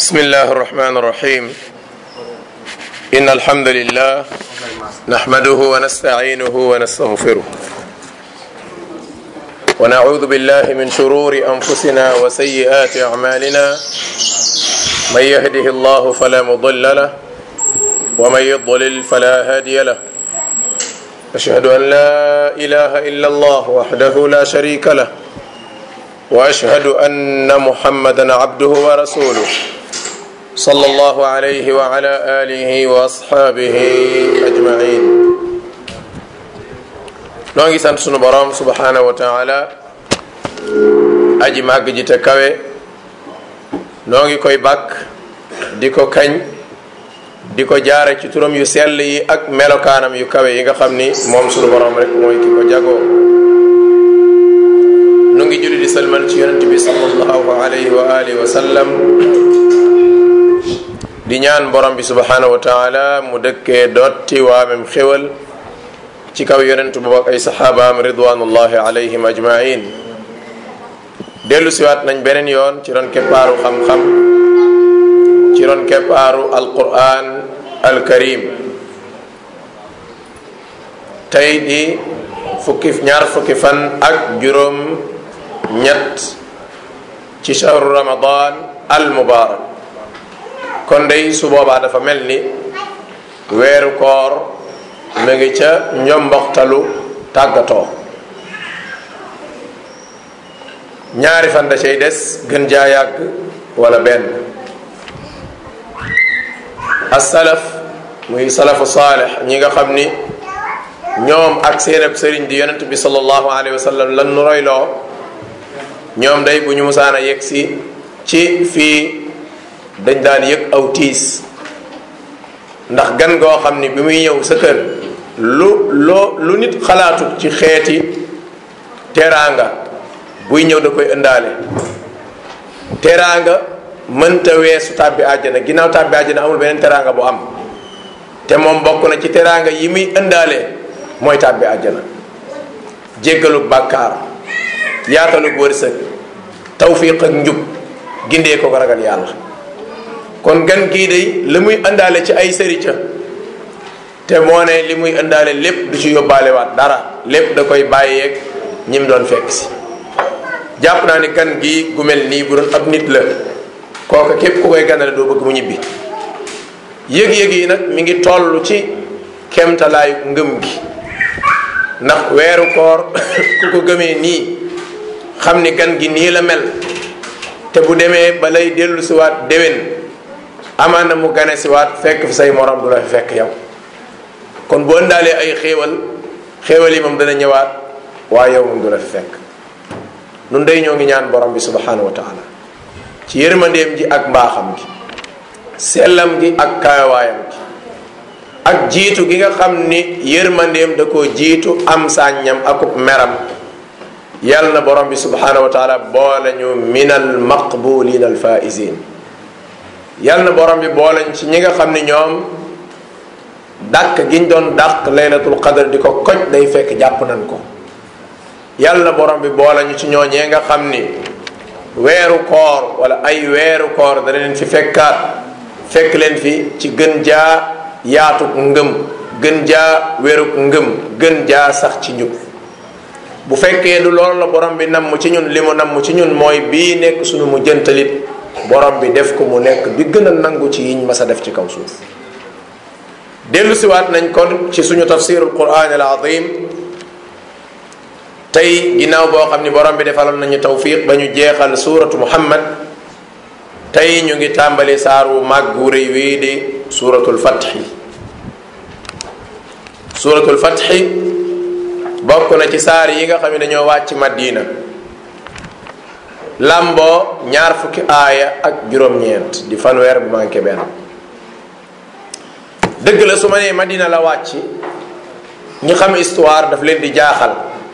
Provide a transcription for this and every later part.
بسم الله الرحمن الرحيم إن الحمد لله نحمده ونستعينه ونستغفره ونعوذ بالله من شرور أنفسنا وسيئات أعمالنا من يهده الله فلا مضل له ومن يضلل فلا هادي له أشهد أن لا إله إلا الله وحده لا شريك له واشهد ان محمدا عبده ورسوله صلى الله عليه وعلى اله واصحابه اجمعين noo ngi sant sunu borom subhanahu wa taala aji màgg ji te kawe noo ngi koy bàkk di ko kañ di ko jaare ci turam yu sell yi ak melokaanam yu kawe yi nga xam ni moom sunu borom rek mooy ki ko jagoo nu ngi julli di salmal ci yonent bi sallallahu alayhi wa alihi wa sallam di ñaan borom bi subhanahu wa taala mu dëkkee dotti waamem xéwal ci kaw yonent boobu ak ay saxaabaam ridwanullahi alayhim ajmain dellu siwaat nañ beneen yoon ci ron keppaaru xam-xam ci ron keppaaru alquran alkarim tey di fukki ñaar fukki fan ak juróom ñett ci shahru ramadan al mubarak kon day su boobaa dafa mel ni weeru koor mu ngi ca njomboxtalu tàggatoo ñaari fan da cay des gën jaa yàgg wala benn asalaf muy salafu saalix ñi nga xam ni ñoom ak seenab sëriñ di yonent bi sallallahu alayhi wa sallam lan nu royloo ñoom day bu ñu musaan a yegg si ci fii dañ daan yëg aw tiis ndax gan goo xam ni bi muy ñëw sa kër lu loo lu nit xalaatut ci xeeti teraanga buy ñëw da koy ëndaale teraanga mënta weesu tàbbi àjjana ginnaaw tàbbi àjjana amul beneen teraanga bu am te moom bokk na ci teraanga yi muy ëndaale mooy tàbbi àjjana jéggalug bàkkaar yaatalug wërsëg tawfiq ak njub gindee ko ragal yàlla kon gan gii day li muy indaale ci ay sërica te moo ne li muy indaale lépp du ci yóbbaale waat dara lépp da koy bàyyeeg ñim doon fekk si jàpp naa ni gan gii gu mel nii bu doon ab nit la kooka képp ku koy ganale doo bëgg mu ñibbi yëg-yëg yi nag mi ngi toll ci kemtalaayu ngëm gi ndax weeru koor ku ko gëmee nii xam ni gan gi nii la mel te bu demee ba lay dellu siwaat déwén amaan na mu gane siwaat fekk fi say morom du la fi fekk yow kon boo ndaalee ay xéewal xéewal yi moom dana ñëwaat waaye yow moom du la fi fekk nun day ñoo ngi ñaan borom bi subhanahu wa taala ci yërmandeem ji ak mbaaxam gi sellam gi ak kaawaayam gi ak jiitu gi nga xam ni yërmandeem da koo jiitu am sàññam akub meram yàlla na borom bi subhanahu wa taala boole ñu min al maqbulin al faizin yàlla na borom bi boole ci ñi nga xam ni ñoom dàq giñ doon dàq laylatul qadr di ko koj day fekk jàpp nañ ko yàlla na borom bi boole ñu ci ñooñee nga xam ni weeru koor wala ay weeru koor dana leen fi fekkaat fekk leen fi ci gën jaa yaatuk ngëm gën jaa wéruk ngëm gën jaa sax ci njub bu fekkee du loolu la borom bi namm ci ñun li mu namm ci ñun mooy bii nekk suñu mu jëntalit borom bi def ko mu nekk bi gën a nangu ci yiñ mas a def ci kaw suuf dellu siwaat nañ kon ci suñu tafsirul quran al azim tey ginnaaw boo xam ni borom bi defaloon nañu tawfiq ba ñu jeexal suuratu muhammad tey ñu ngi tàmbali saar wu màgg wu rëy wii di suuratul fatxi suuratul fatxi bokk na ci saar yi nga xam ne dañoo wàcc madina lamboo ñaar fukki aaya ak juróom-ñeent di fanweer bu manqué benn dëgg la su ma nee madina la wàcc ñi xam histoire daf leen di jaaxal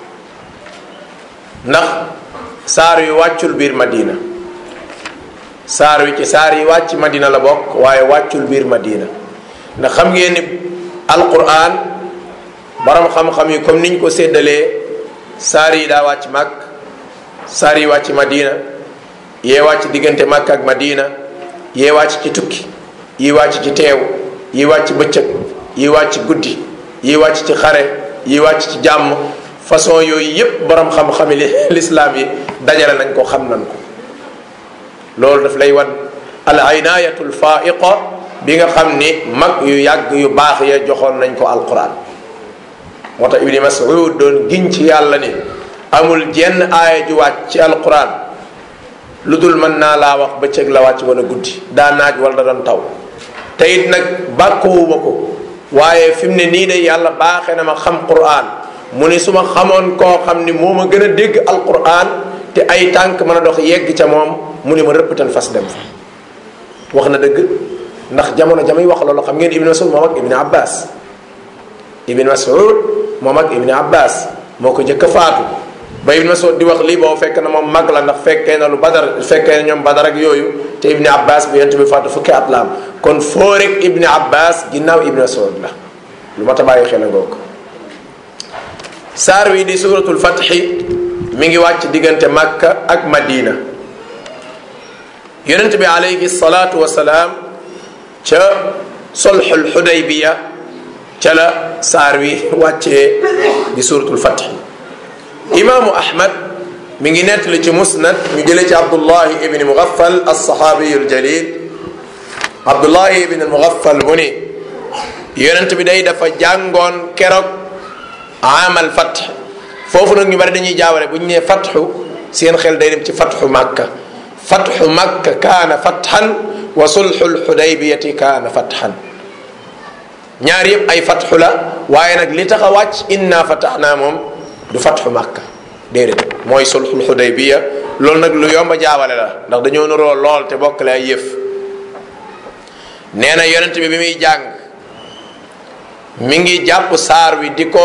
ndax saar yu wàccul biir madina saar wi ci saar yi wàcc madina la bokk waaye wàccul biir madina ndax xam ngeen ni alquran borom xam-xam yi comme niñ ko séddalee saar yi daa wàcc màkk saar yi wàcc madina yee wàcc diggante màkk ak madina yee wàcc ci tukki yi wàcc ci teew yi wàcc bëccëg yi wàcc guddi yi wàcc ci xare yi wàcc ci jàmm façon yooyu yépp borom xam-xami lislaam yi dajale nañ ko xam nañ ko loolu daf lay wan al aynayatu l faiqa bi nga xam ni mag yu yàgg yu baax ya joxoon nañ ko alquran moo tax ibni mas'ud doon giñ ci yàlla ni amul jenn aaya ju wàcc ci alquran lu dul mën naa laa wax bëccëg la wàcc wala guddi daa naaj wala da doon taw te it nag bàkkoowuma ko waaye fi mu ne nii de yàlla baaxee na ma xam quran mu ne su ma xamoon koo xam ni moo ma gën a dégg alquran te ay tànk mën a dox yegg ca moom mu ne ma rëppatal fas dem fa wax na dëgg ndax jamono jamay wax loolu xam ngeen ibni masud moom ak ibni abbas ibni masud moom ak ibni abbas moo ko jëkk a faatu ba ibni masud di wax lii boobu fekk na moom mag la ndax fekkee na lu badar fekkee na ñoom badar ak yooyu te ibni abbas bi yent bi faatu fukki at la am kon foo rek ibni abbas ginnaaw ibni masud la lu ma ta bàyyi xel a ngoog saar wi di suratul fatxi mi ngi wàcc diggante makka ak madina yonent bi alayhi salaatu wasalaam ca solxul xudaybiya ca la saar wi wàccee di suratul fatxi imaamu ahmad mi ngi nettali ci musnad ñu jëlee ci abdullahi ibni mugaffal alsaxaabiyu aljalil abdullahi ibni mugaffal mu ni yonent bi day dafa jàngoon keroog amal fatx foofu nag ñu bari dañuy jaawale bu ñu nee fatxu seen xel day dem ci fatxu makka fatxu makka kaana fatxan wa sulxul xudaybiyati kaana fatxan ñaar yëpp ay fatxu la waaye nag li tax a wàcc inna fataxnaa moom du fatxu makka déedéet mooy sulxul xudaybiya loolu nag lu yomba jaawale la ndax dañoo nuroo lool te bokkale ay yëf nee na yonent bi bi muy jàng mi ngi jàpp saar wi di ko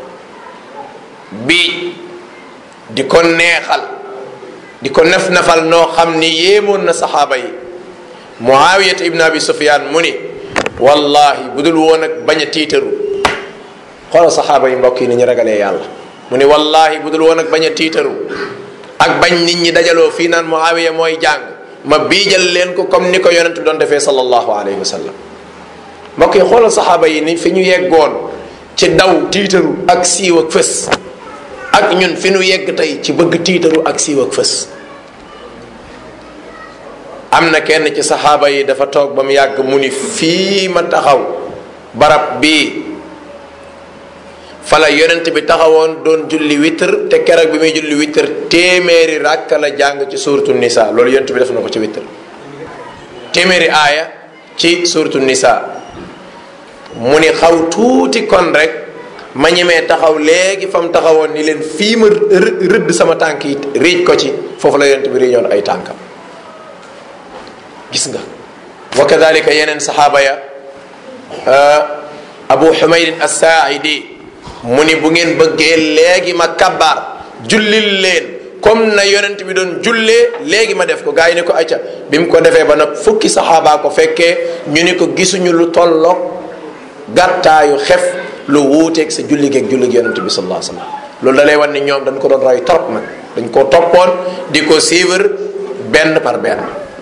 biij di ko neexal di ko nef nefal noo xam ni yéemoon na saxaaba yi muawiyat ibn abi sufyan mu ni wallahi bu dul woon ak bañ a tiitaru xoolal saxaaba yi mbokk yi ni ñu ragalee yàlla mu ni wallahi bu dul woon ak bañ a tiitaru ak bañ nit ñi dajaloo fii naan muawiya mooy jàng ma biijal leen ko comme ni ko yonent bi doon defee sallallahu alayhi wa sallam mbokk yi xoolal saxaaba yi ni fi ñu yeggoon ci daw tiitaru ak siiw ak fës ak ñun fi ñu yegg tey ci bëgg tiitaru ak siiw ak fës am na kenn ci saxaaba yi dafa toog ba mu yàgg mu ni fii ma taxaw barab bii fala yonent bi taxawoon doon julli witr te keroog bi muy julli witr téeméeri ràkk la jàng ci suuratu nisa loolu yonent bi def na ko ci witr téeméeri aaya ci suuratu nisa mu ni xaw tuuti kon rek ma ñemee taxaw léegi fa mu taxawoon ni leen fii ma rëdd sama tànk yi riij ko ci foofu la yonent bi riiñoon ay tànkam gis nga wa kadalika yeneen saxaaba ya abu xumaydin assaaidi mu ni bu ngeen bëggee léegi ma kabbaar jullil leen comme na yonent bi doon jullee léegi ma def ko gaa yi ne ko acca bi mu ko defee ba nag fukki saxaabaa ko fekkee ñu ni ko gisuñu lu tolloog gàttaayu xef lu wuuteeg sa julli geeg julli gi yonent bi sallallahu alayhi wasallam loolu da lay wan ni ñoom dañ ko doon roy trop nag dañ ko toppoon di ko suivre benn par benn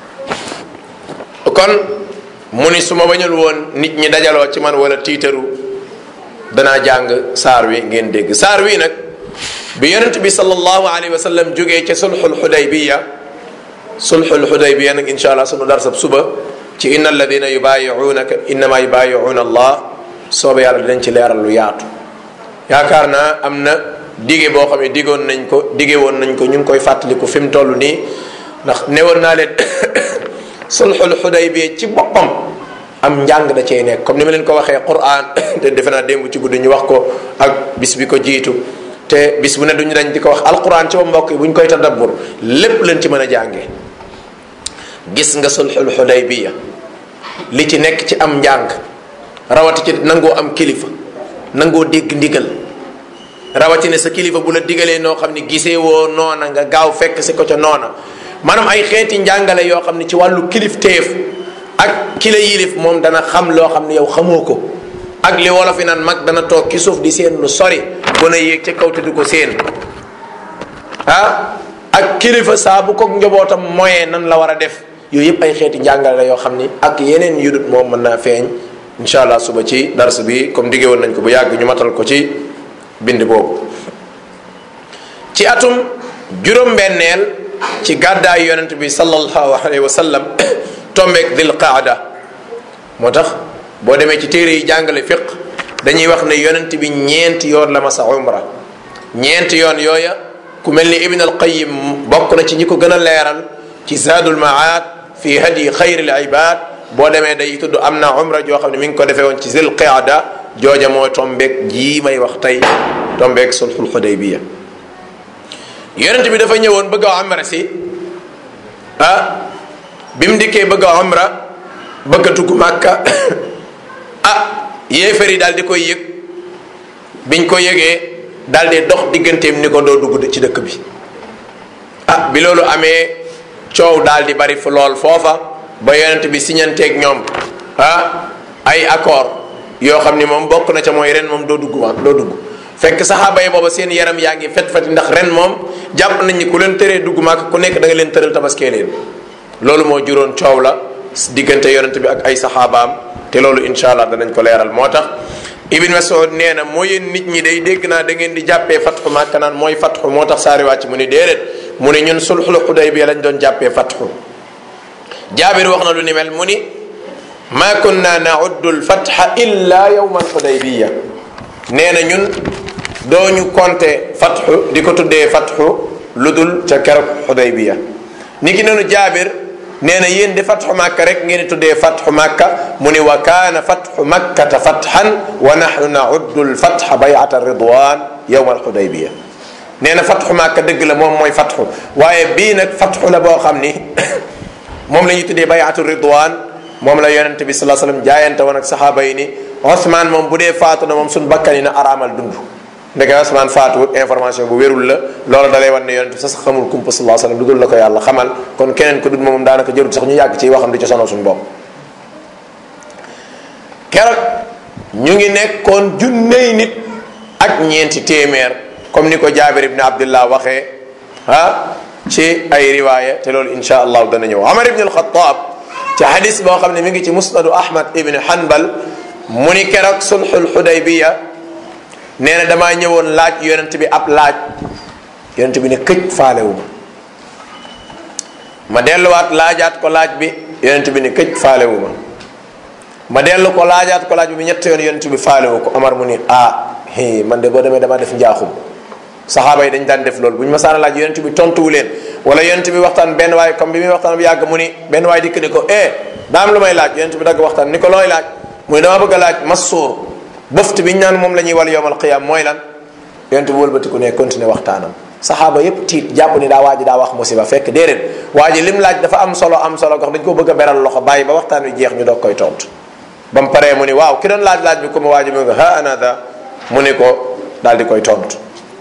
kon mu ni su ma bañul woon nit ñi dajaloo ci man wala tiitaru danaa jàng saar wi ngeen dégg saar wi nag bi yonent bi sallallahu alayhi wa sallam jógee ca sulxul xudaybiya sulxul xudaybiya nag insha allah sunu darsab suba ci inna alladina yubayiunaka innama yubayiuna allah soobe yàlla dinañ ci leeral lu yaatu yaakaar naa am na dige boo xam ne digoon nañ ko dige woon nañ ko ñu ngi koy fàttaliku fi mu toll nii ndax newoon naa leen sulxul xudaybiya ci boppam am njàng da cee nekk comme ni ma leen ko waxee quran te defe naa démb ci guddi ñu wax ko ak bis bi ko jiitu te bis bu ne duñu dañ di ko wax alquran ci ba mbokk yi bu ñu koy tadabbur lépp leen ci mën a jàngee gis nga sulxul xudaybiya li ci nekk ci am njàng rawati ci nangoo am kilifa nangoo dégg ndigal rawati ne sa kilifa bu la digalee noo xam ne gisee woo noona nga gaaw fekk si ko ca noona maanaam ay xeeti njàngale yoo xam ne ci wàllu kilif téef ak ki la yilif moom dana xam loo xam ne yow xamoo ko ak li wolof yi naan mag dana toog ci suuf di seen lu sori gën a yéeg ca kaw te du ko seen ah ak kilifa saa bu ko njabootam moyen nan la war a def yooyu yëpp ay xeeti njàngale la yoo xam ni ak yeneen yudut moom mën naa feeñ incha allah suba ci dars bi comme diggé woon nañ ko bu yàgg ñu matal ko ci bind boobu ci atum juróom-benneel ci gàddaay yonent bi sallallahu alayhi wa sallam tombeek dil qaada moo tax boo demee ci téere yi jàngale fiq dañuy wax ne yonent bi ñeenti yoon la masa umra ñeenti yoon yooya ku mel ni ibn al qayim bokk na ci ñi ko gën a leeral ci zaadul maad fi hadi xayril ibad boo demee day tudd am na umra joo xam ne mi ngi ko defee woon ci zil qaada jooja mooy tombeek jii may wax tey tombeek sulxul xudaybiya yonent bi dafa ñëwoon bëgg a umra si ah bi mu dikkee bëgg a umra bëgg a dugg màkka ah yéefar yi daal di koy yëg biñ ko yëgee daal di dox digganteem ni ko doo dugg ci dëkk bi ah bi loolu amee coow daal di bari fu lool foofa ba yonent bi siñanteeg ñoom ah ay accord yoo xam ni moom bokk na ca mooy ren moom doo dugg ma doo dugg fekk saxaaba yi booba seen yaram yaa ngi fet feti ndax ren moom jàpp nañ ni ku leen tëree dugg maak ku nekk da nga leen tëral tabaskee leen loolu moo juróon coow la diggante yonent bi ak ay saxaabaam te loolu incha allah danañ ko leeral moo tax ibn Mas'ud nee na moo yéen nit ñi day dégg naa da ngeen di jàppee fatxu Makka naan mooy fatxu moo tax saari wàcc mu ni déedéet mu ne ñun sulxul Xudaybiya lañ doon jàppee fatxu jaabir wax na lu ni mel mu ni ma kunna nauddu lfatxa illa yawma alxudaybiya nee na ñun dooñu compter fatxu di ko tuddee fatxu lu dul ca keroog xudaybiya ni ki noonu jaabir nee na yéen di fatxu màkka rek ngeen di tuddee fatxu màkka mu ni wa kaana fatxu makkata fatxan wa nahnu nauddu lfatxa bayata ridwan yawma alxudaybiya nee na fatxu màkka dëgg la moom mooy fatxu waaye bii nag fatxu la boo xam ni moom la ñuy tuddee bayatu ridwan moom la yonente bi salaa sallam jaayante woon ak saxaaba yi ni Osman moom bu dee faatu na moom suñ bakkan yi na araamal dund ndeke Osman faatuwut information bu wérul la loolu dalay wan ne yonente bi sax xamul kumpa salaa sallam lu dul la ko yàlla xamal kon keneen ko dul moom daanaka jërul sax ñu yàgg ci waxam di ci sonal suñu bopp keroog ñu ngi nekkoon junney nit ak ñeenti téeméer comme ni ko jaabir ibn abdullah waxee ah ci ay riwaaya te loolu insha allahu dana ñëw Omar ibn al-Khattab ci hadis boo xam ne mi ngi ci musnadu Ahmad ibn Hanbal mu ni keroog sulxul Xudaybiya nee na damaa ñëwoon laaj yonent bi ab laaj yonent bi ne këj faalewu ma ma delluwaat laajaat ko laaj bi yonent bi ne këj faalewu ma ma dellu ko laajaat ko laaj bi ñett yoon yonent bi faalewu ko Omar mu ni ah hi man de boo demee damaa def njaaxum saxaaba yi dañ daan def loolu bu ñu masaana laaj yonent bi tontuwu leen wala yonent bi waxtaan benn waay comme bi muy waxtaan bi yàgg mu ni benn waay dikk ni ko eh daa am lu may laaj yonent bi dagg waxtaan ni ko looy laaj mu ni dama bëgg a laaj masuur bëft bi ñu naan moom la ñuy wal yowmal qiyaam mooy lan yonent bi wëlbatiku ne continuer waxtaanam saxaaba yépp tiit jàpp ni daa waa ji daa wax musiba fekk déedéet waa ji lim laaj dafa am solo am solo gox dañ ko bëgg a beral loxo bàyyi ba waxtaan wi jeex ñu doog koy tontu ba mu paree mu ni waaw ki doon laaj laaj bi ko ma waa ji mu nga ha anada mu ni ko daal di koy tontu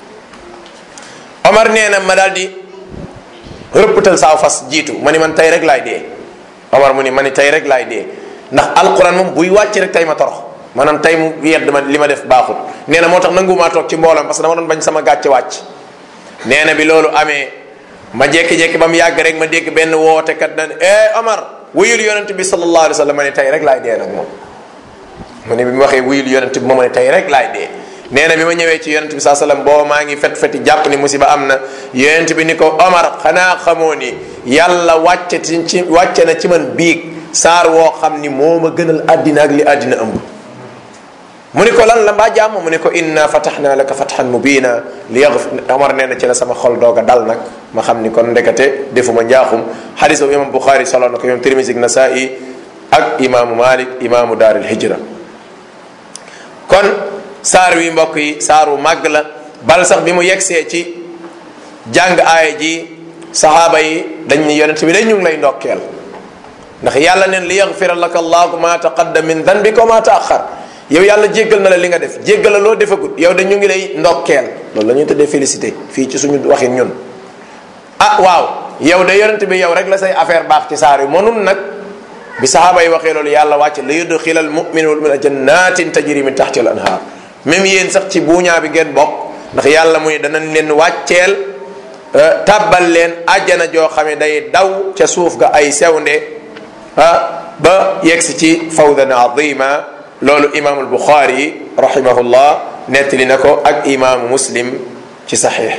Omar nee na ma daal di rëppatal saaw fas jiitu ma ni man tey rek laay dee Omar mu ni ma ni tey rek laay dee ndax alquran moom buy wàcc rek tey ma torox maanaam tey mu yedd ma li ma def baaxut nee na moo tax nangumaa toog ci mboolam parce que dama doon bañ sama gàcce wàcc nee na bi loolu amee ma jékki-jékki ba mu yàgg rek ma dégg benn woote kat na eh Omar wuyul yonent bi sallallahu alayhi wa sallam ma ne tey rek laay dee nag moom mu ne bi mu waxee wuyul yonent bi ma ma ne tey rek laay dee nee na bi ma ñëwee ci yonent bi saa sallam booba maa ngi fet feti jàpp ni musiba am na yonent bi ni ko Omar xanaa xamoo ni yàlla wàcce ci wàcce na ci man biig saar woo xam ni moo ma gënal àddina ak li àddina ëmb mu ni ko lan la mbaa jàmm mu ni ko inna fataxna laka fatxan mubina li yaxfir Omar nee na ci la sama xol doog a dal nag ma xam ni kon ndekete defuma njaaxum xadis boobu imam Buxaari solo na ko imam Tirmisi ak Nasaa'i ak imaamu Malik imaamu daaril hijra kon saar wi mbokk yi saaru màgg la bal sax bi mu yegsee ci jàng aaya ji saxaaba yi dañ ni yonent bi day ñu ngi lay ndokkeel ndax yàlla neen li yaxfira laka allahu ma taqaddam min danbika wa ma taaxar yow yàlla jéggal na la li nga def jéggal la loo defagut yow de ñu ngi lay ndokkeel loolu la ñuy tuddee félicité fii ci suñu waxin ñun ah waaw yow de yonent bi yow rek la say affaire baax ci saar yi mënun nag bi saxaaba yi waxee loolu yàlla wàcc la yudxila al mumina wal mumina jannatin tajri min taxti al anhar même yéen sax ci buuñaa bi ngeen bokk ndax yàlla mu ne danañ leen wàcceel tàbbal leen àjjana joo xam ne day daw ca suuf ga ay sewnde ah ba yegsi ci fawdan azima loolu imaamul buxaari rahimahullah nettali na ko ak imaamu muslim ci saxiix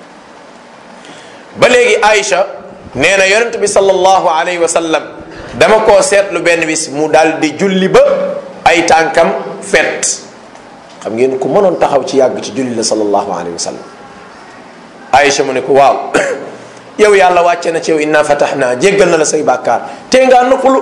ba léegi Aïcha nee na yonent bi sallallahu alayhi wa sallam dama koo seetlu benn bis mu daal di julli ba ay tànkam fet xam ngeen ku mënoon taxaw ci yàgg ci julli la sallallahu alayhi wa sallam Aïcha mu ne ko waaw yow yàlla wàcce na ci yow inna fatahnaa jéggal na la say bàkkaar tee ngaa noppalu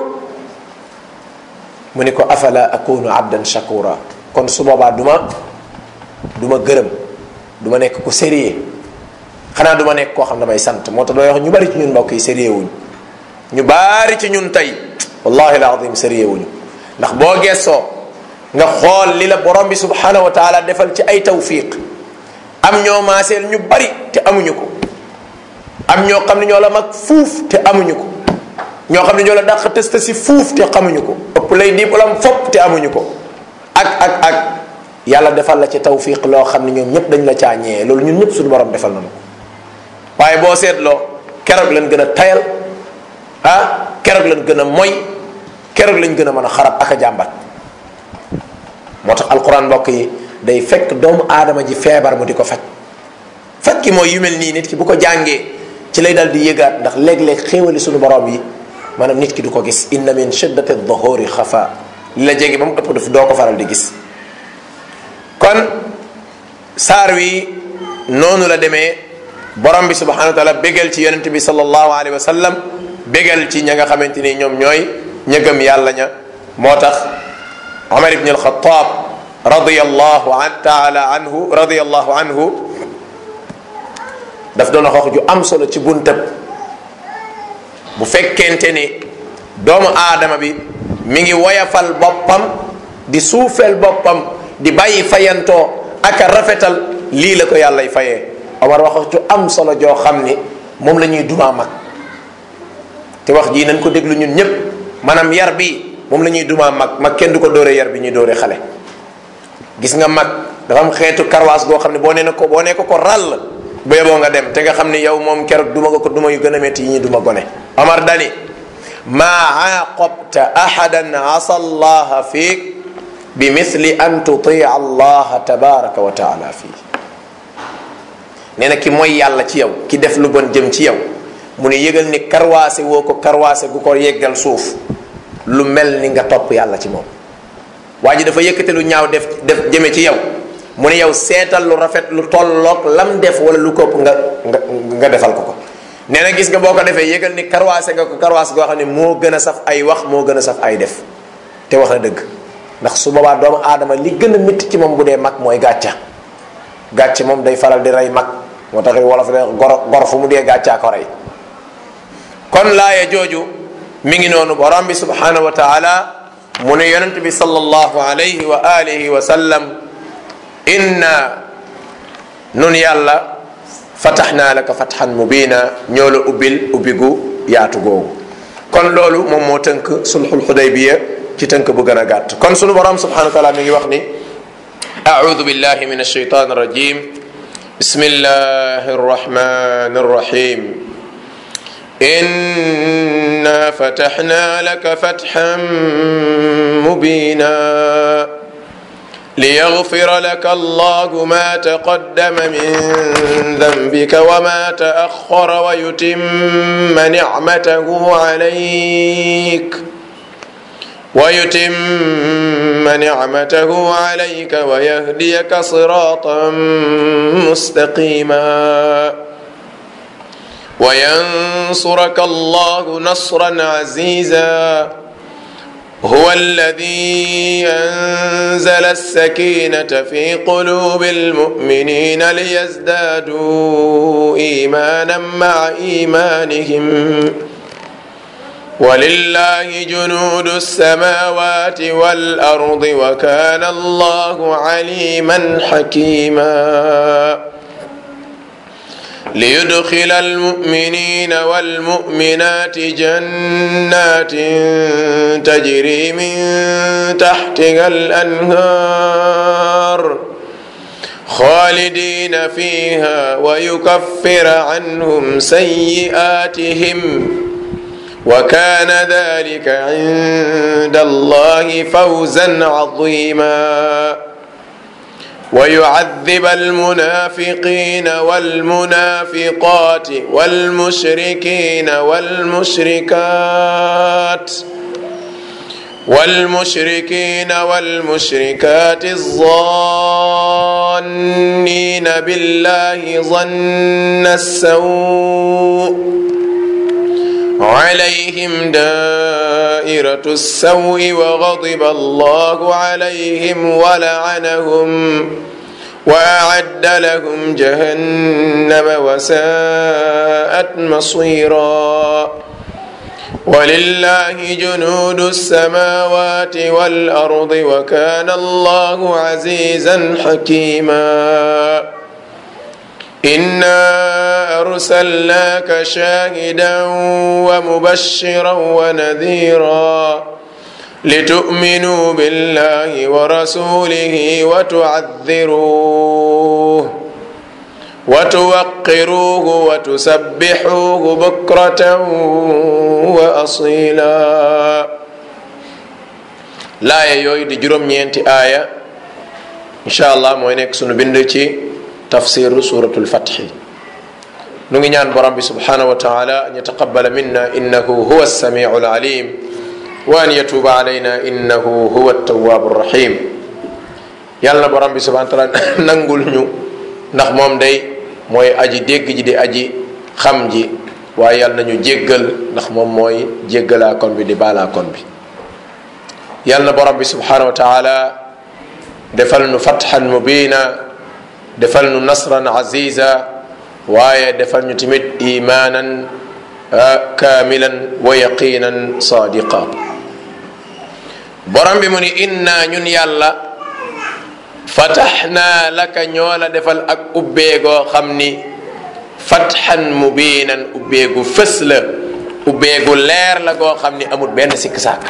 mu ne ko afala akunu abdan shakura kon su boobaa du ma du ma gërëm du ma nekk ku sérieux xanaa du ma nekk koo xam ne damay sant moo tax dooy wax ñu bari ci ñun mbokk yi sérieux wuñu ñu bari ci ñun tey wallahi alazim sérieux wuñu ndax boo gessoo nga xool li la borom bi subhanahu wa taala defal ci ay tawfiq am ñoo maaseel ñu bari te amuñu ko am ñoo xam ne ñoo la mag fuuf te amuñu ko ñoo xam ne ñoo la dàq tësta si fuuf te xamuñu ko ëpp lay diplôme fopp te amuñu ko ak ak ak yàlla defal la ci tawfiq loo xam ne ñoom ñëpp dañ la caa ñee loolu ñun ñëpp suñu borom defal nañu ko waaye boo seetloo keroog lañ gën a tayal ah keroog lañ gën a moy keroog lañ gën a mën a xarab ak a jàmbat moo tax alquran mbokk yi day fekk doomu aadama ji feebar mu di ko faj faj ki mooy yu mel nii nit ki bu ko jàngee ci lay dal di yëgaat ndax léeg-léeg xéewali suñu borom yi maanaam nit ki du ko gis inna min shiddati dhuhuri xafa li la jege ba mu ëpp daf doo ko faral di gis kon saar wi noonu la demee borom bi subhanahu wa taala bégal ci yonente bi sallallahu alayhi wa sallam bégal ci ña nga xamante ni ñoom ñooy ña gëm yàlla ña moo tax Omar ibn al-Khattab radiyallahu an taala anhu radiyallahu anhu daf doon wax ju am solo ci buntab bu fekkente ni doomu aadama bi mi ngi woyafal boppam di suufeel boppam di bàyyi fayantoo ak a rafetal lii la ko yàllay fayee Omar wax ju am solo joo xam ni moom la ñuy dumaa mag te wax jii nañ ko déglu ñun ñëpp maanaam yar bi moom la ñuy dumaa mag mag kenn du ko dóoree yar bi ñuy dóoree xale gis nga mag dafa am xeetu karwaas goo xam ne boo nee na ko boo nee ko ko ràll ba yeboo nga dem te nga xam ni yow moom keroog duma nga ko duma yu gën a métti yi ñuy duma gone Omar dani maa aaqabta ahadan asa allaha fiik bi mithli an tutia allaha tabaraka wa taala fii nee na ki mooy yàlla ci yow ki def lu bon jëm ci yow mu ne yëgal ni karwaase woo ko karwaase gu ko yeggal suuf lu mel ni nga topp yàlla ci moom waa ji dafa yëkkate lu ñaaw def def jëme ci yow mu ne yow seetal lu rafet lu tolloog lam def wala lu kopp nga nga nga defal ko ko nee na gis nga boo ko defee yëgal ni karwaase nga ko karwaase goo xam ne moo gën a saf ay wax moo gën a saf ay def te wax na dëgg ndax su boobaa doomu aadama li gën a métti ci moom bu dee mag mooy gàcca gàcce moom day faral di rey mag moo tax wolof de gor gor fu mu dee gàccaa ko rey kon laaya jooju mi ngi noonu borom bi subhanahu wa taala mu ne yonent bi sallallahu alayhi wa alihi wa sallam inna nun yàlla fataxnaa laka fatxan mubina ñoo la ubbil ubbigu yaatu googu kon loolu moom moo tënk sulxul xudaybiya ci tënk bu gën a gàtt kon sunu borom subhanahu wa taala mi ngi wax ni أعوذ بالله من الشيطان الرجيم بسم الله الرحمن الرحيم إنا فتحنا لك فتحا مبينا ليغفر لك الله ما تقدم من ذنبك وما تأخر ويتم نعمته عليك ويتم نعمته عليك ويهديك صراطا مستقيما وينصرك الله نصرا عزيزا هو الذي انزل السكينه في قلوب المؤمنين ليزدادوا ايمانا مع ايمانهم ولله جنود السماوات والارض وكان الله عليما حكيما ليدخل المؤمنين والمؤمنات جنات تجري من تحتها الانهار خالدين فيها ويكفر عنهم سيئاتهم وكان ذلك عند الله فوزا عظيما ويعذب المنافقين والمنافقات والمشركين والمشركات والمشركين والمشركات الظانين بالله ظن السوء عليهم دائرة السوء وغضب الله عليهم ولعنهم وأعد لهم جهنم وساءت مصيرا ولله جنود السماوات والأرض وكان الله عزيزا حكيما إنا أرسلناك شاهدا ومبشرا ونذيرا لتؤمنوا بالله ورسوله وتعذروه وتوقروه وتسبحوه بكرة وأصيلا لا يوي دي جروم ñeenti aya insha allah mooy nekk sunu bind ci tafsiru suratul fathi nu ngi ñaan borom bi subhanahu wa taala an yataqabala minna innahu huwa alsamiu alalim wa an yatuba alayna innahu huwa altawabu rahim yàlla na borom bi subhanahu wa taala nangul ñu ndax moom day mooy aji dégg ji di aji xam ji waaye yàlla nañu jéggal ndax moom mooy jéggalaa kon bi di baalaa kon bi yàlla na borom bi subhanahu wa taala defal nu fatxan mubina defal nu nasran aziza waaye defal ñu tamit imaanan kaamilan wa yaqinan sadiqa borom bi mu ni inna ñun yàlla fataxnaa laka ñoo la defal ak ubbeegoo xam ni fatxan mubiinan ubbeegu fës la ubbeegu leer la goo xam ni amul benn sikk sàkk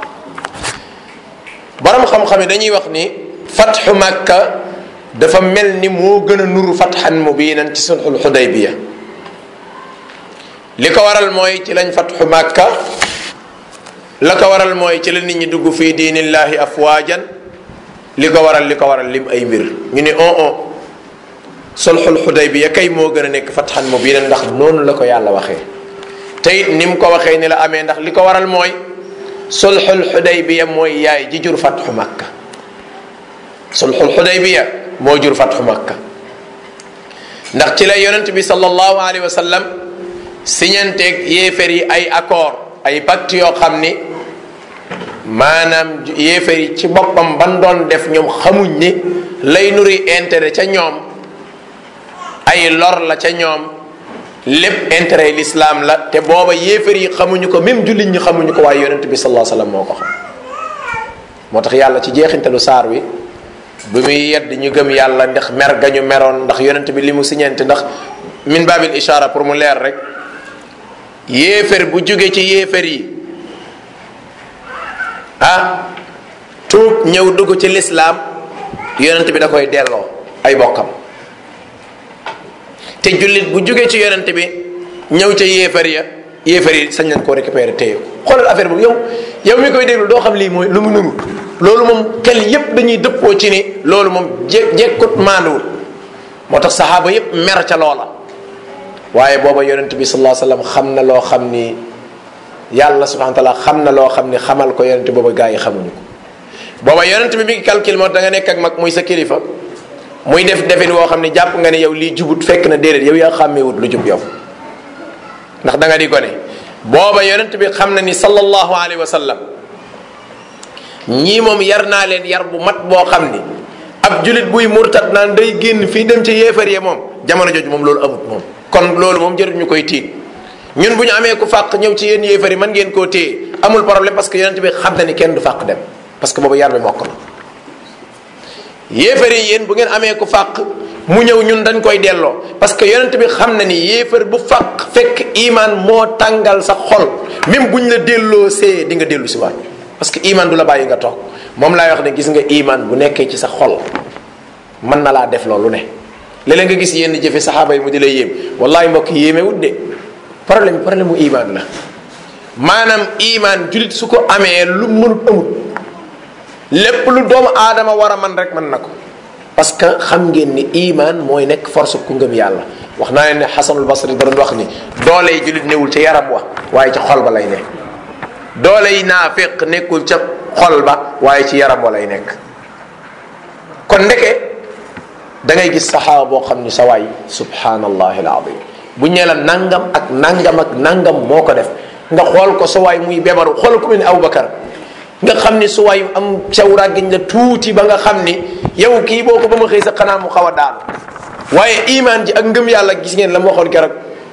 borom xam-xam yi dañuy wax ni fatxu makka dafa mel ni moo gën a nuru fatxan mubiinan ci sulxul xudaybiya li ko waral mooy ci lañ fatxu makka la ko waral mooy ci la nit ñi dugg fii diinillahi afwaajan li ko waral li ko waral lim ay mbir ñu ne on on sulxul xudaybiya kay moo gën a nekk fatxan mubiinan ndax noonu la ko yàlla waxee te it ni mu ko waxee ni la amee ndax li ko waral mooy sulxul xudaybiya mooy yaay ji jur fatxu makka sulxul xudaybiya moo jur fatxu makka ndax ci la yonent bi sallallahu alayhi wa sallam siñanteeg yéefar yi ay accord ay pacte yoo xam ni maanaam yéefar yi ci boppam ban doon def ñoom xamuñ ni lay nuri intérêt ca ñoom ay lor la ca ñoom lépp intérêt l'islam la te booba yéefar yi xamuñu ko même jullit ñi xamuñu ko waaye yonent bi sallallahu alayhi wa sallam moo ko xam moo tax yàlla ci jeexintalu saar wi bu muy yedd ñu gëm yàlla ndax mer ga ñu meroon ndax yonent bi li mu siñente ndax min babil ishara pour mu leer rek yéefar bu jóge ci yéefar yi ah tuub ñëw dugg ci lislaam yonent bi da koy delloo ay bokkam te jullit bu jóge ci yonent bi ñëw ca yéefar ya yéefar yi sañ nañ koo récupérer téye ko xoolal affaire boobu yow yow mi koy déglu doo xam lii mooy lu mu nuru loolu moom xel yépp dañuy dëppoo ci ni loolu moom je jekkut maanduwul moo tax saxaaba yépp mer ca loola waaye booba yonent bi sallallahu alayhi wasallam xam na loo xam ni yàlla subhanahu wa taala xam na loo xam ni xamal ko yonent booba gaa yi xamuñu ko booba yonent bi mi ngi calcul moo da nga nekk ak mag muy sa kilifa muy def defin woo xam ni jàpp nga ne yow lii jubut fekk na déedéet yow yaa xàmmeewut lu jub yow ndax da nga di gone booba yonent bi xam na ni sallallahu alayhi wa sallam ñii moom yar naa leen yar bu mat boo xam ni ab julit buy murtat naan day génn fii dem ci yéefar yi moom jamono jooju moom loolu amut moom kon loolu moom jarut ñu koy tiit ñun bu ñu amee ku fàq ñëw ci yéen yéefar yi mën ngeen koo téye amul problème parce que yonent bi xam na ni kenn du fàq dem parce que boobu yar bi mokk na yéefar yi yéen bu ngeen amee ku fàq mu ñëw ñun dañ koy delloo parce que yonent bi xam na ni yéefar bu fàq fekk iman moo tàngal sa xol même buñ la delloo see di nga dellu si waat parce que iman du la bàyyi nga toog moom laay wax ne gis nga iman bu nekkee ci sa xol mën na laa def loolu ne léeg-léeg nga gis yenn jëfe saxaaba yi mu di lay yéem wallahi mbokk yéemewut de problème problème mu iman la maanaam iman julit su ko amee lu mënut amut lépp lu doomu aadama war a man rek mën na ko parce que xam ngeen ni iman mooy nekk force ku ngëm yàlla wax naa leen ne xasanul basri da doon wax ni doole yi julit newul ca yaram wa waaye ca xol ba lay nekk doole yi naafiq nekkul ca xol ba waaye ci yaram wa lay nekk kon ndeke da ngay gis saxaaba boo xam ni sa waay subhanallahi alazim bu ñee la nangam ak nangam ak nangam moo ko def nga xool ko sa waay muy bebaru xool ko mel ni Abubakar nga xam ni su waay am caw ràggiñ la tuuti ba nga xam ni yow kii boo ko ba ma xëy sa xanaa mu xaw a daanu waaye imaan ji ak ngëm yàlla gis ngeen la ma waxoon keroog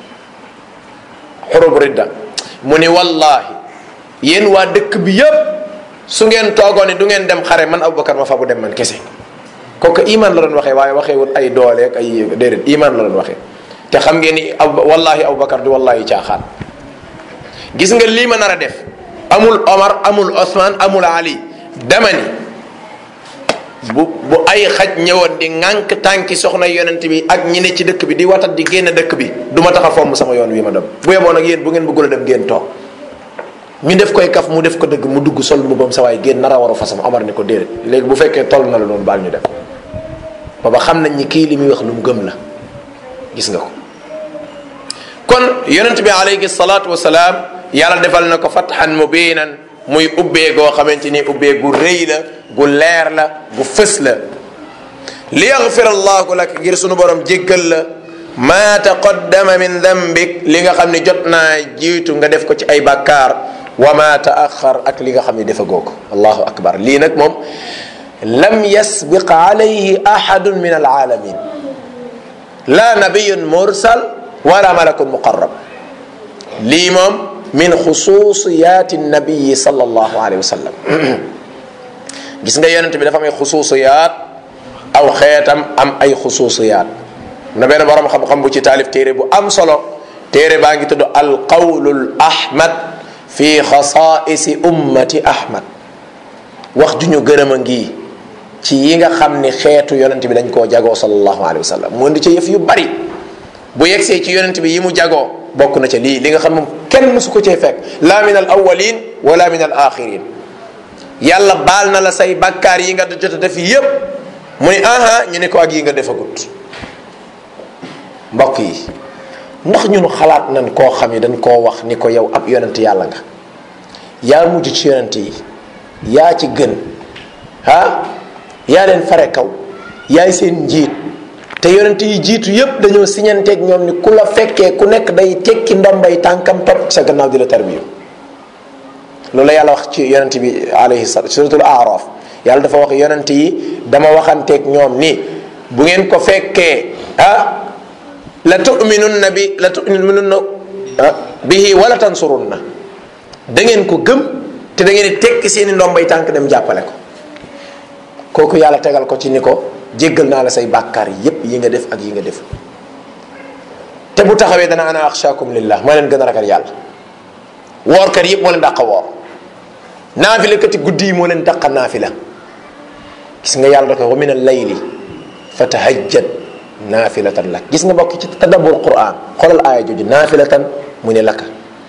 xurub ridda mu ni wallahi yéen waa dëkk bi yépp su ngeen toogoon ni du ngeen dem xare man Abubakar ma fa bu dem man kese kooku iman la doon waxee waaye waxee wut ay doole ak ay déedéet iman la doon waxee te xam ngeen ni aw wallahi Abubakar di wallahi caaxaan gis nga lii ma nar a def amul Omar amul Ousmane amul Ali dama ni bu bu ay xaj ñëwoon di ŋànk tànki soxna yonent bi ak ñi ne ci dëkk bi di watat di génn dëkk bi du ma tax a fomm sama yoon wi ma dem bu yeboon ak yéen bu ngeen bëggul a dem ngeen toog ñu def koy kaf mu def ko dëgg mu dugg sol mbubam sa waay génn nar a waru fasam Omar ni ko déedéet léegi bu fekkee toll na la noonu baal ñu def booba xam nañ ni kii li muy wax lu mu gëm la gis nga ko kon yonent bi alayhi salaatu wasalaam yàlla defal na ko fatxan mubinan muy ubbee goo xamante ni ubbee gu rëy la gu leer la gu fës la li yaxfir allahu lak ngir sunu borom jéggal la ma taqaddama min dambik li nga xam ne jot naa jiitu nga def ko ci ay bàkkaar wa ma taaxar ak li nga xam ne defagoo ko allahu akbar lii nag moom lam yasbiq alayhi ahadun min alaalamin la nabiyun mursal wala malakun muqarrab lii moom min xususiyaati nabiyi sallallahu alayhi wa sallam gis nga yonent bi dafa am ay xususiyaat aw xeetam am ay xususiyaat na benn borom xam-xam bu ci taalif téere bu am solo téere baa ngi tudd alqawlul ahmad fi xasaisi ummati ahmad wax ju ñu gërëm a ngi ci yi nga xam ni xeetu yonent bi dañ koo jagoo sallallahu alayhi wa sallam mu indi ci yëf yu bari bu yegsee ci yonent bi yi mu jagoo bokk na ca lii li nga xam moom kenn mësu ko cee fekk la min al awalin wala min al axirin yàlla baal na la say bakkaar yi nga jot a def yépp mu ni aha ñu ne ko ak yi nga defagut mbokk yi ndax ñun xalaat nañ koo xam ni dañ koo wax ni ko yow ab yonent yàlla nga yaa mujj ci yonent yi yaa ci gën ah yaa leen fare kaw yaay seen njiit te yonent yi jiitu yépp dañoo siñanteeg ñoom ni ku la fekkee ku nekk day tekki ndombay tànkam topp sa gannaaw di la tarbiyu loolu la yàlla wax ci yonent bi alayhi salaam suratul araf yàlla dafa wax yonent yi dama waxanteeg ñoom ni bu ngeen ko fekkee ah la tuminunna bi la tuminunna bihi wala tansurunna da ngeen ko gëm te da ngeen di tekki seeni ndombay tànk dem jàppale ko kooku yàlla tegal ko ci ni ko jéggal naa la say bàkkaar yépp yi nga def ak yi nga def te bu taxawee dana ana axshaakum lillah maa leen gën a ragal yàlla woorkat yépp moo leen dàqa woor naafila kati guddi yi moo leen dàqa naafila gis nga yàlla da ko wa min al layli fa tahajjad naafilatan lak gis nga bokk ci tadabbur quran xoolal aaya jooju naafilatan mu ne laka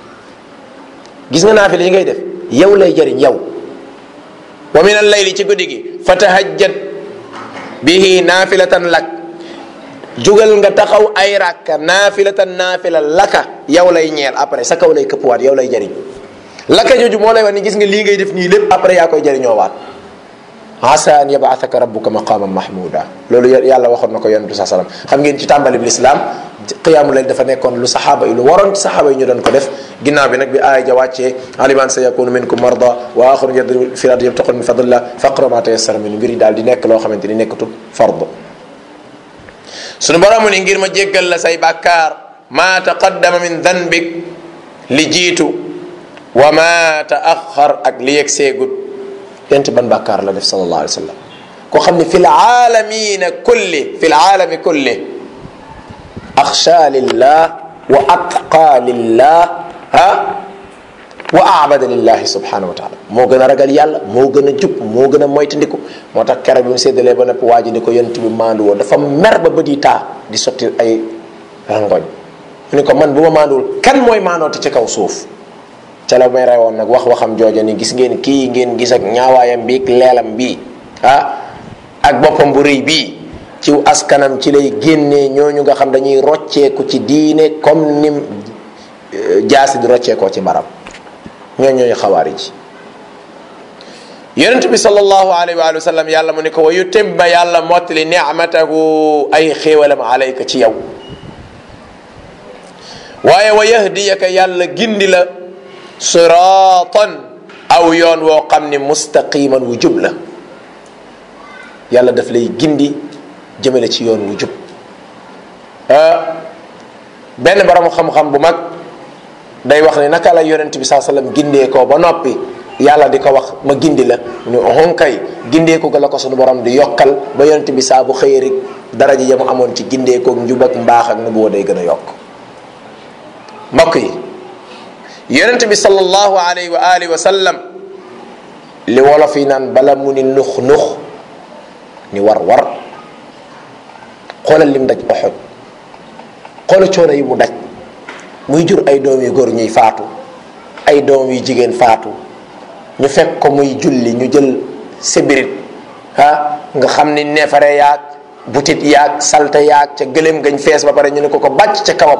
gis nga naafila yi ngay def yow lay jëriñ yow wa min al layli ci guddi gi fa tahajjad bihi naafilatan lak jugal nga taxaw ay rakka naafilatan naafila laka yow lay ñeel après sa kaw lay këppwaat yow lay jëriñ laka jooju moo lay wax ni gis nga lii ngay def nii lépp après yaa koy jëriñoo waat asa an yabathaka rabbuka maqaman mahmuda loolu yàlla waxoon na ko yonent bi saa sallam xam ngeen ci tàmbali bi lislaam qiyaamu layl dafa nekkoon lu saxaaba yi lu waroon ci saxaaba yi ñu doon ko def ginnaaw bi nag bi aaya ja wàccee aliman sa yakunu minkum marda wa axaru yadribu fi ardi yabtaqun min fadlillah faqra ma tayassara min mbir yi daal di nekk loo xamante ni nekkatul fard suñu boromu ni ngir ma jéggal la say bàkkaar ma taqaddama min danbik li jiitu wa ma taaxar ak li yegg seegut yent ban bàkkaar la def sallallahu alayhi wa sallam koo xam ne fi laalamina kulli fi laalami kulli axsha lillah wa atqa lillah ha wa abada lillahi subhanahu wa taala moo gën a ragal yàlla moo gën a jub moo gën a moytandiku moo tax keroog bi mu séddalee ba noppi waa ji ni ko yonent bi maandu woo dafa mer ba bët yi taa di sotti ay rangoñ mu ni ko man bu ma maanduwul kan mooy maandooti ci kaw suuf ca la may rewoon nag wax waxam jooja ni gis ngeen kii ngeen gis ak ñaawaayam bii leelam bii ah ak boppam bu rëy bii ci askanam ci lay génnee ñooñu nga xam dañuy rocceeku ci diine comme nim jaasi di rocceekoo ci barab ñoo ñooy xawaari ji yonent bi sallallahu alayhi wa sallam yàlla mu ne ko wa yutimma yàlla mottali nicmatahu ay xéewalam alayka ci yow waaye wa yahdiyaka yàlla gindi la siratan aw yoon woo xam ne mustaqiman wu jub la yàlla daf lay gindi jëmale ci yoon wu jub benn borom xam-xam bu mag day wax ne naka la yonent bi saa sallam gindee ko ba noppi yàlla di ko wax ma gindi la ñu honkay gindee ko ga la ko sunu borom di yokkal ba yonent bi saa bu xëyee rek daraja ya mu amoon ci gindee ko njub ak mbaax ak nubuwa day gën a yokk mbokk yi yonent bi sallallahu alayhi wa alihi wa sallam li wolof yi naan bala mu ni nux nux ni war war xoolal lim daj oxoj xoola coono yi mu daj muy jur ay doom yu góor ñuy faatu ay doom yu jigéen faatu ñu fekk ko muy julli ñu jël sébirit ah nga xam ni neefare yaag butit yaag salte yaag ca gëléem gañ fees ba pare ñu ne ko ko bàcc ca kawam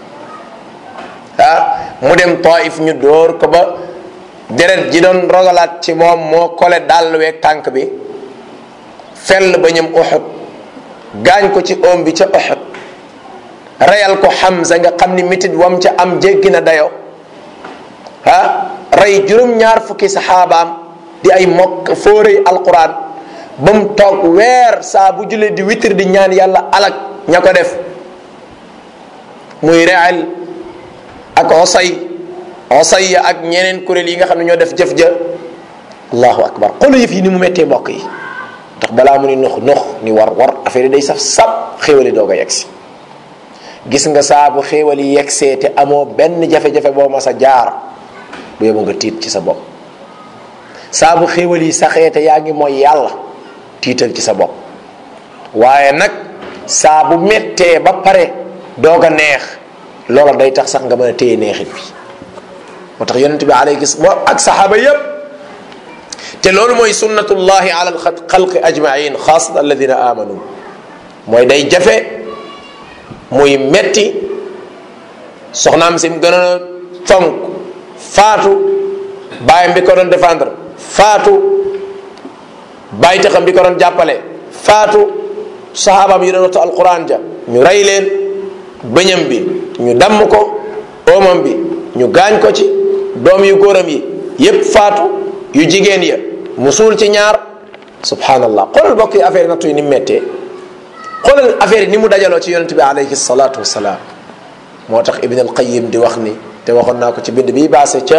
ah mu dem taif ñu dóor ko ba deret ji doon rogalaat ci moom moo kole dàll weeg tànk bi fell ba ñëm uxut gaañ ko ci oom bi ca uxut reyal ko Hamza nga xam ni mitit wam ca am jéggi na dayo ah rey juróom-ñaar fukki saxaabaam di ay mokk fóorëy alquran ba mu toog weer saa bu julee di witir di ñaan yàlla alak ña ko def muy reyal ak osay osay ya ak ñeneen kuréel yi nga xam ne ñoo def jëf ja allahu akbar xoolu yëf yi ni mu méttee mbokk yi ndax balaa mu ni nux nux ni war war affaire yi day saf sab xéwali doog a yegsi gis nga saa bu xéewal yi yegsee te amoo benn jafe-jafe boo mas a jaar bu yóbbu nga tiit ci sa bopp saa bu xéewal yi saxee te yaa ngi mooy yàlla tiital ci sa bopp waaye nag saa bu mettee ba pare doog a neex loola day tax sax nga mën a téye neexit bi moo tax yonent bi alayhi moo ak saxaaba yépp te loolu mooy sunnatullahi ala alxalqi ajmain xaasatan alladina amanu mooy day jafe muy metti soxnaam si mu gën a fonk faatu bàyyam bi ko doon défendre faatu bàyyi taxam bi ko doon jàppale faatu saxaabaam yi doon waxtu alquran ja ñu rey leen bëñam bi ñu damm ko oomam bi ñu gaañ ko ci doom yu góoram yi yépp faatu yu jigéen ya mu suul ci ñaar subhanallah xoolal bokk yi affaire nattu yi ni mu méttee xoolal affaire yi ni mu dajaloo ci yonente bi alayhi salatu wasalaam moo tax ibn al qayim di wax ni te waxoon naa ko ci bind bii baase ca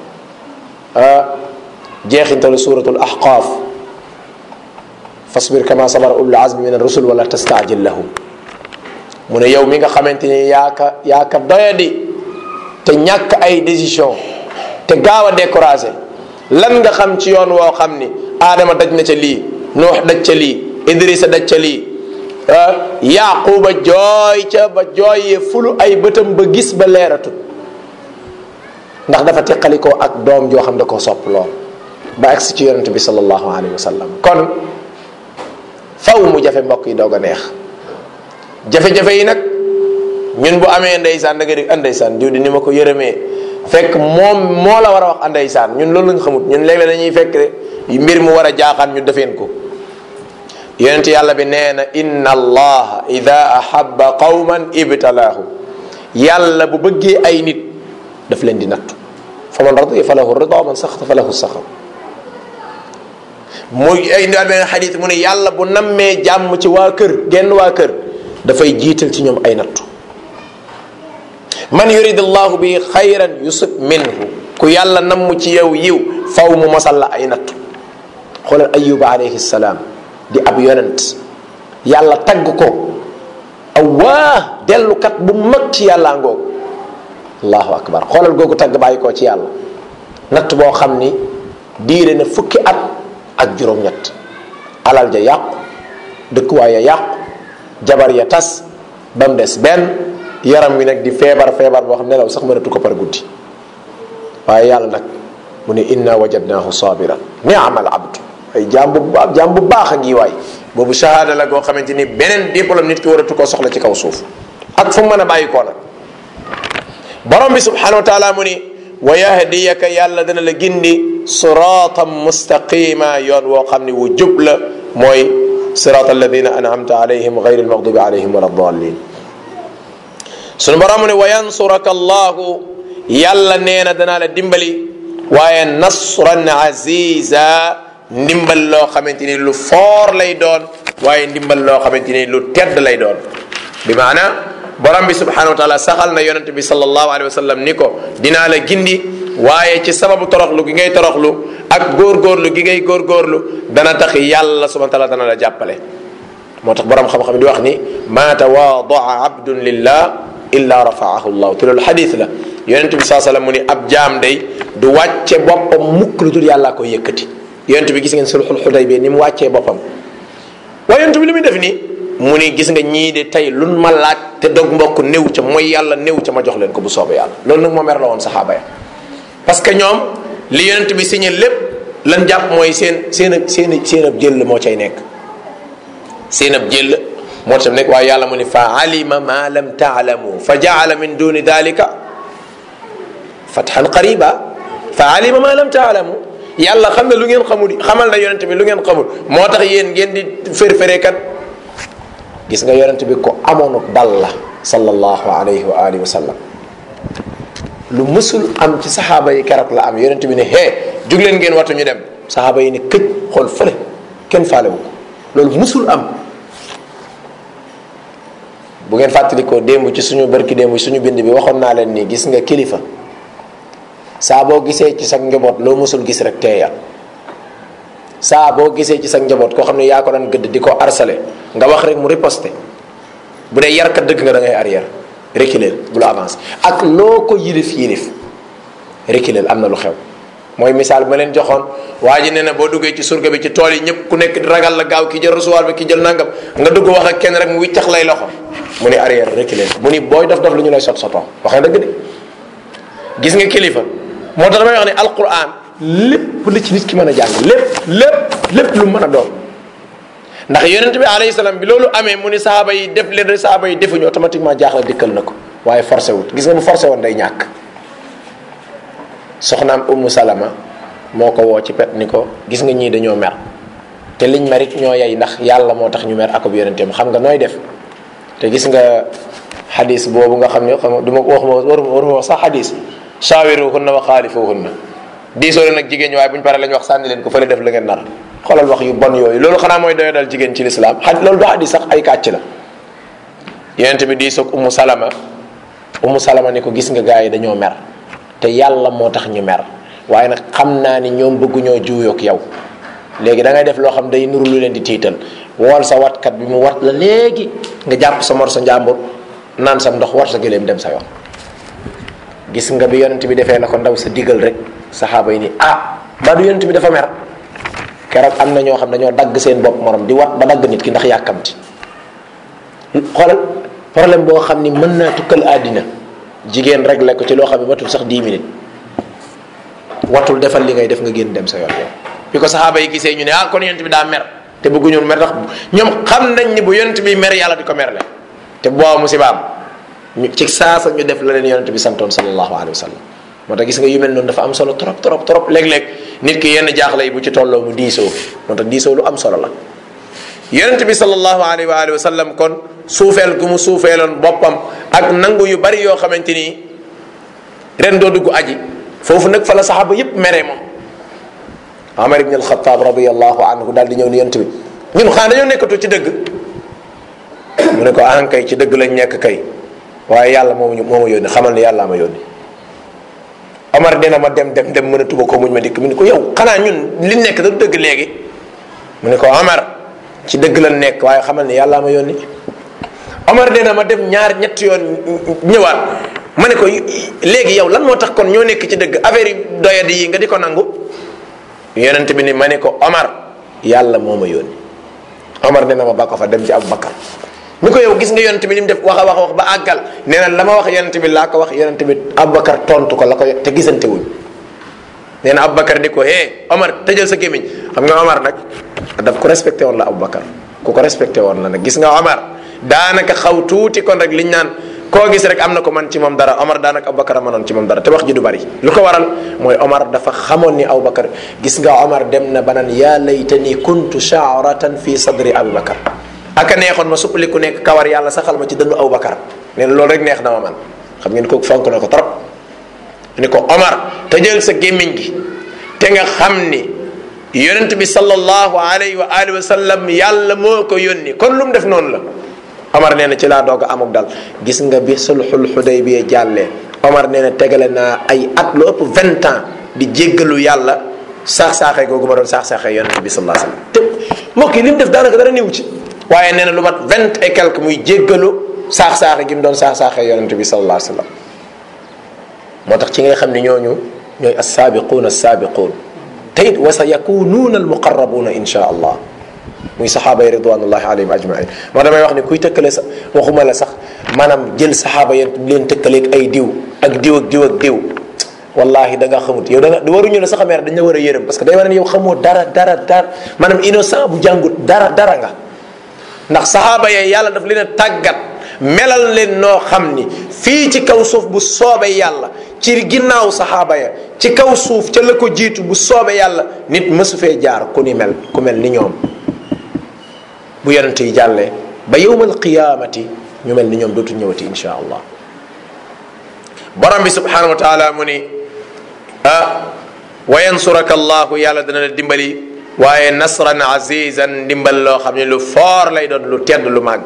jeexintalu suratul ahqaaf fasbir kama sabara ulul azmi min ar-rusul wala tastaajil lahum mu ne yow mi nga xamante ni yaa ka yaa ka doyadi te ñàkk ay décision te gaaw a découragé lan nga xam ci yoon woo xam ni aadama daj na ca lii nuux daj ca lii idrisa daj ca lii yaquba jooy ca ba jooyee fulu ay bëtam ba gis ba leeratut ndax dafa teqalikoo ak doom joo xam da koo sopp lool ba agsi ci yonente bi sallallahu alayhi wa sallam kon faw mu jafe mbokk yi doog a neex jafe-jafe yi nag ñun bu amee ndeysaan da nga di andeysaan diw di ni ma ko yërëmee fekk moom moo la war a wax andeysaan ñun loolu lañ xamut ñun léeg-léeg dañuy fekk mbir mu war a jaaxaan ñu defeen ko yonent yàlla bi nee na inna allaha ida ahabba qawman ibtalaahu yàlla bu bëggee ay nit daf leen di nattu fa man radiya fa lahu rida man saxata fa lahu saxam muy ay indiwaat beneen xadis mu ne yàlla bu nammee jàmm ci waa kër genn waa kër dafay jiital ci ñoom ay nattu man yurid allahu bi xayran yusib minhu ku yàlla namm ci yow yiw faw mu mosal la ay nattu xoolal ayuba alayhi salaam di ab yonent yàlla tagg ko awaa dellukat bu mag ci yàlla ngoog allahu akbar xoolal googu tagg bàyyi koo ci yàlla natt boo xam ni diire na fukki at ak juróom-ñett alal ja yàqu dëkkuwaay ya yàqu jabar ya tas ba mu des benn yaram wi nag di feebar feebar boo xam nelaw sax mënatu ko par guddi waaye yàlla nag mu ne inna wajadnaahu sabiran ni'mal abdu ay jaam bu baax jaam bu baax a ngi waay boobu shahada la goo xamante ni beneen diplôme nit ki waratu koo soxla ci kaw suuf ak fu mu mën a bàyyi koo nag borom bi subhanahu wa taala mu ni wa yahdiyaka yàlla dana la gindi siratan mustaqima yoon woo xam ni wu jub la mooy sirat alladina an'amta alayhim gayri almaghdubi alayhim wala dallin sunu borom mu ne wa yansuraka allahu yàlla nee na danaa la dimbali waaye nasran aziza ndimbal loo xamante ni lu foor lay doon waaye ndimbal loo xamante ni lu tedd lay doon bi maana borom bi subhanahu wa taala saxal na yonent bi sallallahu alayhi wa sallam ni ko dinaa la gindi waaye ci sababu toroxlu gi ngay toroxlu ak góorgóorlu gi ngay góorgóorlu dana tax yàlla subhanahu wa taala dana la jàppale moo tax borom xam-xam di wax ni ma tawaadaa abdun lillah illa rafaahu llahu te loolu xadis la yonent bi saa sallam mu ni ab jaam day du wàcce boppam mukk lu dul yàllaa ko yëkkati yonent bi gis ngeen sulxul xuday bi ni mu wàccee boppam waaye yonent bi li muy def nii mu ni gis nga ñii de tey luñ ma laaj te dog mbokk néew ca mooy yàlla néew ca ma jox leen ko bu soobee yàlla loolu nag moo mer la woon saxaaba ya parce que ñoom li yonent bi signé lépp lan jàpp mooy seen seen ab seen seen ab jël moo cay nekk seen ab jël moo tam nekk waaye yàlla mu ni fa alima ma lam taalamu fa jaala min duni dalika fathan qariba fa alima ma lam taalamu yàlla xam ne lu ngeen xamul xamal na yonent bi lu ngeen xamul moo tax yéen ngeen di férféré kat gis nga yonent bi ko amoon dal la sallallahu alayhi wa alihi wa sallam lu mësul am ci saxaaba yi keroog la am yonent bi ne hee jug leen ngeen watu ñu dem saxaaba yi ne këj xool fële kenn faalewu ko loolu mësul am bu ngeen fàttalikoo démb ci suñu barki démb suñu bind bi waxoon naa leen ni gis nga kilifa saa boo gisee ci sa njaboot loo mësul gis rek teeyal saa boo gisee ci sa njaboot koo xam ne yaa ko daan gëdd di ko harcelé nga wax rek mu riposté bu dee yarkat dëgg nga da ngay arrière reculer bu la avance ak loo ko yilif yilif reculer am na lu xew mooy misaal ma leen joxoon waa ji nee na boo duggee ci surga bi ci tool yi ñëpp ku nekk ragal la gaaw ki jël recevoir bi ki jël nangam nga dugg wax ak kenn rek mu wiccax lay loxo mu ni arrière reculer mu ni booy dof dof lu ñu lay sot sotoo wax na dëgg de gis nga kilifa moo tax damay wax ne alquran lépp li ci nit ki mën a jàng lépp lépp lépp lu mën a doon ndax yonent bi alayhi salaam bi loolu amee mu ni saaba yi def leen saaba yi defuñu automatiquement jaaxle dikkal na ko waaye forcé wut gis nga bu forcé woon day ñàkk soxnaam ummu salama moo ko woo ci pet ni ko gis nga ñii dañoo mer te liñ merit ñoo yey ndax yàlla moo tax ñu mer akub yonenteem xam nga nooy def te gis nga xadis boobu nga xam ne xam du ma wax ma waru waruma wax sax xadis shaawiruhunna wa xaalifuhunna diisoo leen ak jigéen ñi waaye bu ñu paree la ñu wax sànni leen ko fële def la ngeen nar xoolal wax yu bon yooyu loolu xanaa mooy doyo dal jigéen ci lislaam xa loolu du xadis sax ay kàcc la yonent bi diisoog ummu salama ummu salama ni ko gis nga gars yi dañoo mer te yàlla moo tax ñu mer waaye nag xam naa ni ñoom bëgguñoo juuyoog yow léegi da ngay def loo xam day nuru lu leen di tiital wool sa watkat bi mu wat la léegi nga jàpp sa mor sa njàmbur naan sam ndox war sa gëléem dem sa yoon gis nga bi yonent bi defee la ko ndaw sa digal rek saxaaba yi ni ah ba du yonent bi dafa mer keroog am na ñoo xam dañoo dagg seen bopp morom di wat ba dagg nit ki ndax yàkkamti xoolal problème boo xam ni mën naa tukkal àddina jigéen réglé ko ci loo xam ne matul sax 10 minutes watul defal li ngay def nga génn dem sa yoon yow bi ko saxaaba yi gisee ñu ne ah kon yonent bi daa mer te bëgguñu mer tax ñoom xam nañ ni bu yonent bi mer yàlla di ko merle te boo musibaam ñu ci saasa ñu def la leen yonent bi santoon sallallahu alayhi wa sallam moo tax gis nga yu mel noonu dafa am solo trop trop trop léeg-léeg nit ki yenn jaaxle yi bu ci tolloo mu diisoo moo tax diisoo lu am solo la yonent bi sallallahu alayhi wa alihi wa sallam kon suufeel gu mu suufeeloon boppam ak nangu yu bari yoo xamante ni ren doo dugg aji foofu nag fa la saxaaba yépp meree moom Amar ibn al-Khattab radiyallahu anhu daal di ñëw ni yonent bi ñun xanaa dañoo nekkatu ci dëgg mu ne ko an kay ci dëgg lañ nekk kay waaye yàlla moo moo ma yónni xamal ni yàlla ma yónni Omar dina ma dem dem dem mënatuma ko muñ ma dikk mu ne ko yow xanaa ñun li nekk da dëgg léegi mu ne ko Omar ci dëgg la nekk waaye xamal ni yàlla ma yónni Omar dina ma dem ñaar ñetti yoon ñëwaat ma ne ko léegi yow lan moo tax kon ñoo nekk ci dëgg affaire yi doyadi yi nga di ko nangu yonent bi ni ma ne ko Omar yàlla moo ma yónni Omar nee na ma ba ko fa dem ci Aboubacar ñu ko yow gis nga yonent bi li mu def wax a wax wax ba àggal nee na la ma wax yonent bi laa ko wax yonent bi Aboubacar tontu ko la ko te gisante wuñ nee na Aboubacar ni ko hé Omar tëjal sa gémmiñ xam nga Omar nag daf ko respecté woon la Aboubacar ku ko respecté woon la nag gis nga Omar daanaka xaw tuuti kon rek liñ naan koo gis rek am na ko man ci moom dara Omar daanaka Aboubacar a mënoon ci moom dara te wax ji du bari lu ko waral mooy Omar dafa xamoon ni Aboubacar gis nga Omar dem na ba naan yaa laytani kuntu shaaratan fi sadri Aboubacar aka neexoon ma suppali ku nekk kawar yàlla saxal ma ci dëndu Aboubacar nee na loolu rek neex na ma man xam ngeen kooku fonk na ko trop ni ko Omar tëjal sa gémmiñ gi te nga xam ni yonent bi sallallahu alayhi wa alihi wa sallam yàlla moo ko yónni kon lu mu def noonu la Omar nee na ci laa doog a amuk dal gis nga bi sulxul xudaybiya jàllee Omar nee na tegale naa ay at lu ëpp vingt ans di jéggalu yàlla saax saaxee googu ma doon saax saaxee yonent bi sallallahu alayhi wa sallam te mbokk yi li mu def daanaka dara niw ci waaye nee na lu mat vingt et quelque muy jéggalu saax saaxe gi mu doon saax saaxee yonent bi sallallahu alayhi wa sallam moo tax ci ngay xam ne ñooñu ñooy assaabiquun assaabiquun te it wa sa yakunuuna almuqarrabuuna insha allah muy saxaaba yi ridwanullahi alayhim ajmain moo damay wax ni kuy tëkkale sa waxuma la sax maanaam jël saxaaba yi leen tëkkaleeg ay diw ak diw ak diw ak diw wallahi da nga xamut yow da nga waruñu la sax a meer dañ la war a yërëm parce que day wane ne yow xamoo dara dara dara maanaam innocent bu jàngut dara dara nga ndax saxaaba yee yàlla daf leen a tàggat melal leen noo xam ni fii ci kaw suuf bu soobee yàlla ci ginnaaw saxaaba ya ci kaw suuf ca la ko jiitu bu soobee yàlla nit mësu fee jaar ku ni mel ku mel ni ñoom bu yonent yi jàllee ba yowmal qiyaamati ñu mel ni ñoom dootu ñëwati insha allah borom bi subhanahu wa taala mu ni ah wa yansuraka allahu yàlla dana la dimbali waaye nasran azizan ndimbal loo xam ne lu foor lay doon lu tedd lu màgg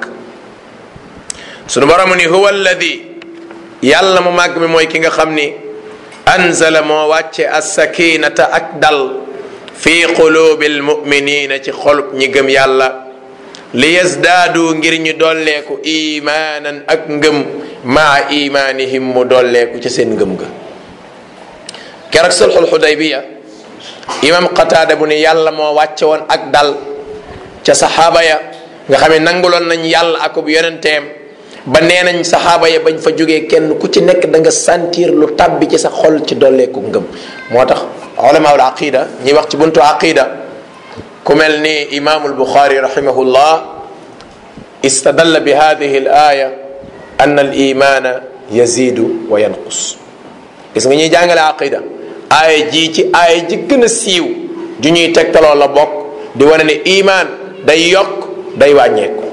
sunu borom ni huwa alladi yàlla mu màgg mi mooy ki nga xam ni anzala moo wàcce assakinata ak dal fi qulubi almuminina ci xolub ñi gëm yàlla li yazdaadu ngir ñu dolleeku imaanan ak ngëm maa imaanihim mu dolleeku ci seen ngëm ga keroog sulxul xudaybiya imam qataada bu ne yàlla moo wàcce woon ak dal ca saxaaba ya nga xam ne nanguloon nañ yàlla akub yonenteem ba nee nañ saxaaba ya bañ fa jógee kenn ku ci nekk da nga sentir lu tabbi ci sa xol ci dolleeku ngëm moo tax ulamaul aqida ñuy wax ci buntu aqida ku mel ni imaamul buxaari rahimahullah istadalla bi hadihi al aya anna al imana yazidu wa yanqus gis nga ñuy jàngale aqida aaya ji ci aaya ji gën a siiw ju ñuy tegtaloo la bokk di wane ne iman day yokk day wàññeeku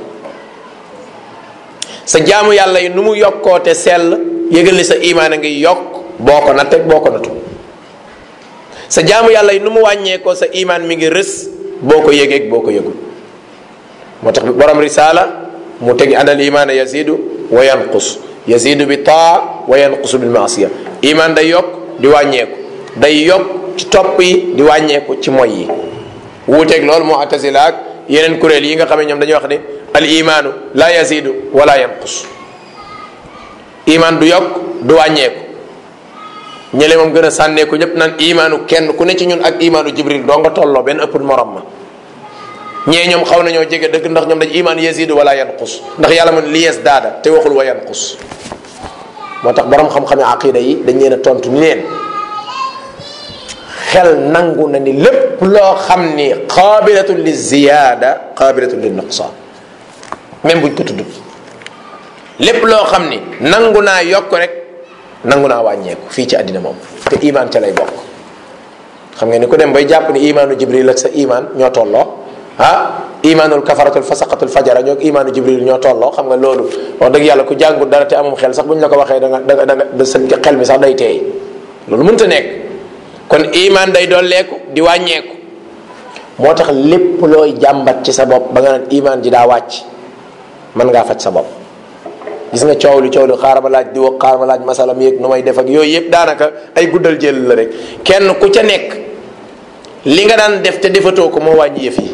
sa jaamu yàlla yi nu mu yokkoote sell yëgal ni sa imaan a ngi yokk boo ko natteeg boo ko natu sa jaamu yàlla yi nu mu wàññeekoo sa imaan mi ngi rës boo ko yëgeeg boo ko yëgul moo tax borom risaala mu tegi anal imaana yazidu wa yanqus yazidu bi taa wa yanqusu bil maasiya imaan day yokk di wàññeeku day yokk ci topp yi di wàññeeku ci moy yi wuuteeg loolu moo attasila ak yeneen kuréel yi nga xam ne ñoom dañuy wax ne al imaanu la yazidu wala yanqus imaan du yokk du wàññeeku ñële moom gën a sànneeku ñëpp naan imaanu kenn ku ne ci ñun ak imaanu jibril doo nga tolloo benn ëpp morom ma ñee ñoom xaw nañoo jege dëgg ndax ñoom dañ imaan yazidu wala yanqus ndax yàlla man li yes daada te waxul wa yanqus moo tax borom xam-xame aqida yi dañ leen a tontu ni leen xel nangu na ni lépp loo xam ni qaabilatun li ziyaada qaabilatun li nuqsaan même buñ ko tudd lépp loo xam ni nangu naa yokk rek nangu naa wàññeeku fii ci àddina moom te imaan ca lay bokk xam nga ni ku dem bay jàpp ni imaanu jibril ak sa imaan ñoo tolloo ah imaanul kafaratul fasaqatul fajara ñoo imaanu jibril ñoo tolloo xam nga loolu wax dëgg yàlla ku jàngul dara te amum xel sax buñ la ko waxee da nga da nga da nga sa xel mi sax day teey loolu mënta nekk kon imaan day dolleeku di wàññeeku moo tax lépp looy jàmbat ci sa bopp ba nga naan imaan ji daa wàcc mën ngaa faj sa bopp gis nga coow li coow li xaaral ma laaj di wax xaaral ma laaj masalam yeeg nu may def ak yooyu yëpp daanaka ay guddal jël la rek kenn ku ca nekk li nga daan def te defatoo ko moo wàññi yëf yi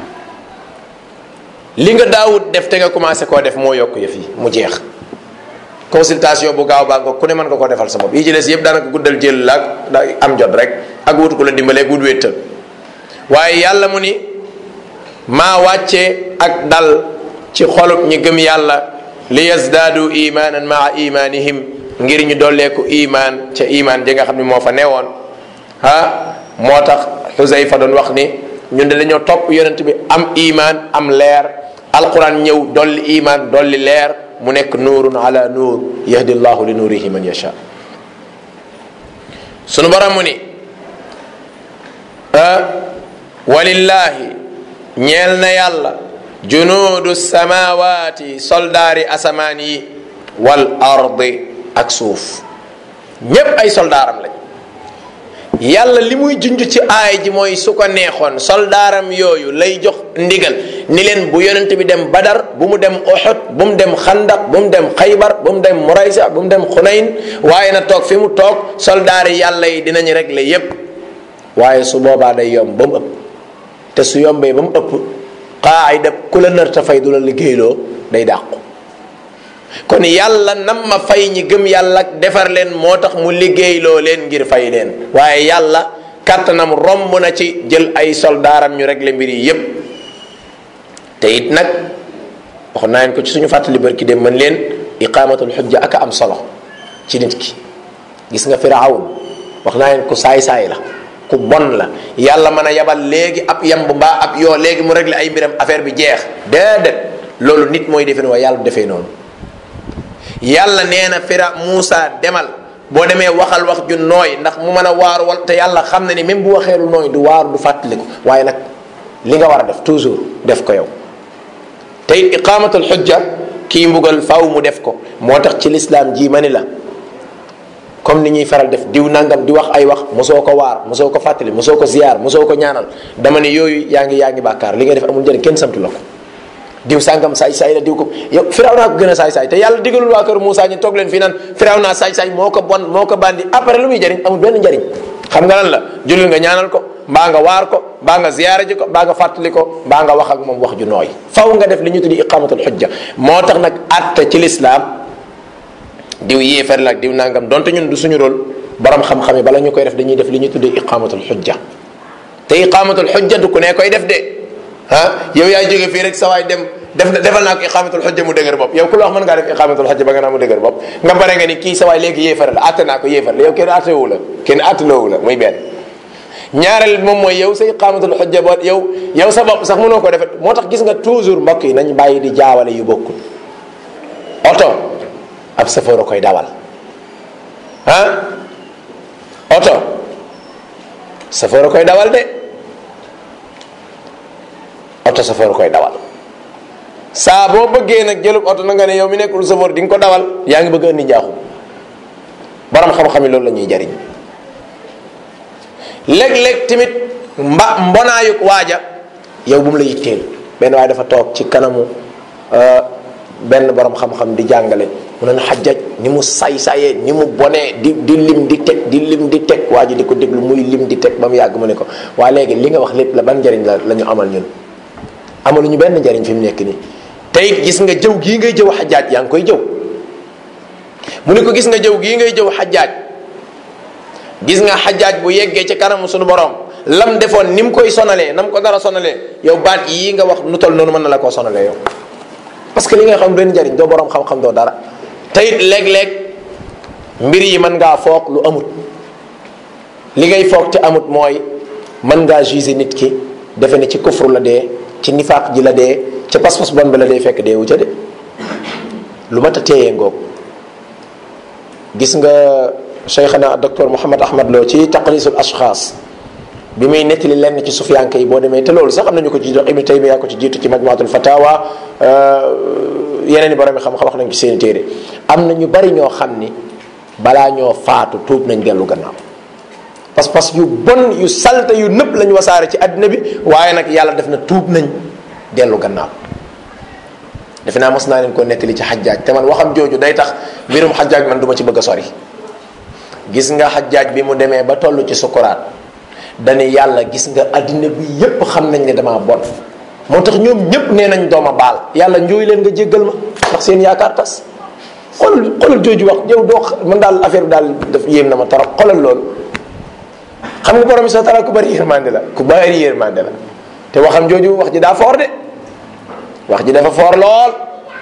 li nga daawut def te nga commencé koo def moo yokk yëf yi mu jeex consultation bu gaaw baa nga ku ne mën nga koo defal sa bopp yi ci des yëpp daanaka guddal jël la ak da am jot rek ak wut ku la dimbalee wut wéttal waaye yàlla mu ni maa wàcce ak dal ci xolub ñi gëm yàlla li yazdaadu imaanan maa imaanihim ngir ñu dolleeku imaan ca imaan ji nga xam ne moo fa newoon ah moo tax xusayfa doon wax ni ñun de dañoo topp yonent bi am imaan am leer alquran ñëw dolli imaan dolli leer mu nekk nuurun ala nuur yahdi llahu li nuurihi man yasha sunu borom mu ni walillahi ñeel na yàlla junuudu samawaati soldaari asamaan yi wal ardi ak suuf ñépp ay soldaaram lañ yàlla li muy junj ci aay ji mooy su ko neexoon soldaaram yooyu lay jox ndigal ni leen bu yonent bi dem badar bu mu dem Uhud bu mu dem xandaq bu mu dem xaybar bu mu dem muraysa bu mu dem xunayn waaye na toog fi mu toog soldaari yàlla yi dinañ régler yépp waaye su boobaa day yomb ba mu ëpp te su yombee ba mu ëpp qaayida ku la nar ta fay du la liggéeyloo day dàqu kon yàlla nam ma fay ñi gëm yàlla ak defar leen moo tax mu liggéeyloo leen ngir fay leen waaye yàlla kàttanam romb na ci jël ay soldaaram ñu régler mbir yi yépp te it nag wax naa leen ko ci suñu fàttali barki dem mën leen iqaamatul xujja ak am solo ci nit ki gis nga firaawun wax naa leen ko saay-saay la ku bon la yàlla mën a yabal léegi ab yamb mbaa ab yoo léegi mu régler ay mbiram affaire bi jeex déedéet loolu nit mooy defee waaye yàlla du defee noonu yàlla nee na fira Muusa demal boo demee waxal wax ju nooy ndax mu mën a waaru wal te yàlla xam na ni même bu waxee lu nooy du waaru du fàttaliku waaye nag li nga war a def toujours def ko yow te it iqaamatul xujja kii mbugal faw mu def ko moo tax ci lislaam ji ma ni la comme ni ñuy faral def diw nangam di wax ay wax mosoo ko waar mosoo ko fàttali mosoo ko ziyaar mosoo ko ñaanal dama ne yooyu yaa ngi yaa ngi bàkkaar li nga def amul njëriñ kenn santu la ko diw sàngam saay saay la diw ko yow firaw naa ko gën a saay saay te yàlla digalul waa kër Moussa ñu toog leen fii naan firaw naa saay saay moo ko bon moo ko bandi après lu muy jëriñ amul benn njëriñ xam nga lan la jullit nga ñaanal ko mbaa nga waar ko mbaa nga ziyaara ji ko mbaa nga fàttali ko mbaa nga wax ak moom wax ju nooy faw nga def li ñu tuddi iqamatul xujja moo tax nag atte ci lislaam diw yéefar la ak diw nangam donte ñun du suñu rôle borom xam-xam yi bala ñu koy def dañuy def li ñu tuddi iqamatul xujja te iqamatul xujja du ku ne koy def de ah yow yaay jóge fii rek sa waay dem def defal naa ko iqamatul xujja mu dëgër bopp yow ku la wax mën ngaa def iqamatul xujja ba nga naa mu dëgër bopp nga bare nga ni kii sa waay léegi yéefar la atte naa ko yéefar la yow kenn attewu la kenn atteloowu la muy benn ñaareel moom mooy yow sa iqamatul xujja boo yow yow sa bopp sax mënoo ko defet moo tax gis nga toujours mbokk yi nañ bàyyi di jaawale yu bokkul oto ab safoor a koy dawal ah oto safoor a koy dawal de oto safoor a koy dawal saa boo bëggee nag jëlub oto na nga ne yow mi nekkul safoor di nga ko dawal yaa ngi bëgg a indi njaaxum borom xam-xam yi loolu la ñuy jariñ léeg-léeg tamit mba mbonaayuk waaja yow bu mu la yitteel benn waaye dafa toog ci kanamu benn borom xam-xam di jàngale mu ne xajjaj ni mu say-sayee ni mu bonee di di lim di teg di lim di teg waa ji di ko déglu muy lim di teg ba mu yàgg mu ne ko waa léegi li nga wax lépp la ban njariñ la la ñu amal ñun amaluñu benn njariñ fi mu nekk nii te it gis nga jëw gii ngay jëw xajaaj yaa ngi koy jëw mu ne ko gis nga jëw gii ngay jëw xajaaj gis nga xajaaj bu yeggee ci kanamu suñu borom lam defoon ni mu koy sonalee na mu ko dara sonalee yow baat yii nga wax nu tol noonu mën na la koo sonalee yow parce que li nga xam benn njariñ doo borom xam-xam doo dara te it léeg-léeg mbir yi mën ngaa foog lu amut li ngay foog te amut mooy mën ngaa juger nit ki defe ne ci kufru la dee ci nifaaq ji la dee ci pas-pas bon bi la dee fekk dee wu ca de lu mat a téye ngoog gis nga cheikhana docteur Mouhamed Ahmad Lo ci taqrisul ashxaas bi muy nettali lenn ci sufiyanke yi boo demee te loolu sax am nañu ko ci ibnu taymiya ko ci jiitu ci majmuatul fatawa yeneen i borom yi xam-xam wax nañ ci seen téere am na ñu bari ñoo xam ni balaa ñoo faatu tuub nañ dellu gannaaw parce que yu bon yu salte yu nëpp lañ wasaare ci àddina bi waaye nag yàlla def na tuub nañ dellu gannaaw defe naa mos naa leen ko nettali ci xajjaaj te man waxam jooju day tax mbirum xajjaaj man du ma ci bëgg a sori gis nga xajjaaj bi mu demee ba toll ci sukuraat dane yàlla gis nga àddina bi yépp xam nañ ne damaa bon moo tax ñoom ñépp nee nañ dooma baal yàlla njooy leen nga jéggal ma ndax seen yaakaar tas xoolal xoolal jooju wax yow doo man daal affaire bi daal daf yéem na ma torop xoolal loolu xam nga borom bi sa tara ku bari yërmande la ku bari yërmande la te waxam jooju wax ji daa foor de wax ji dafa foor lool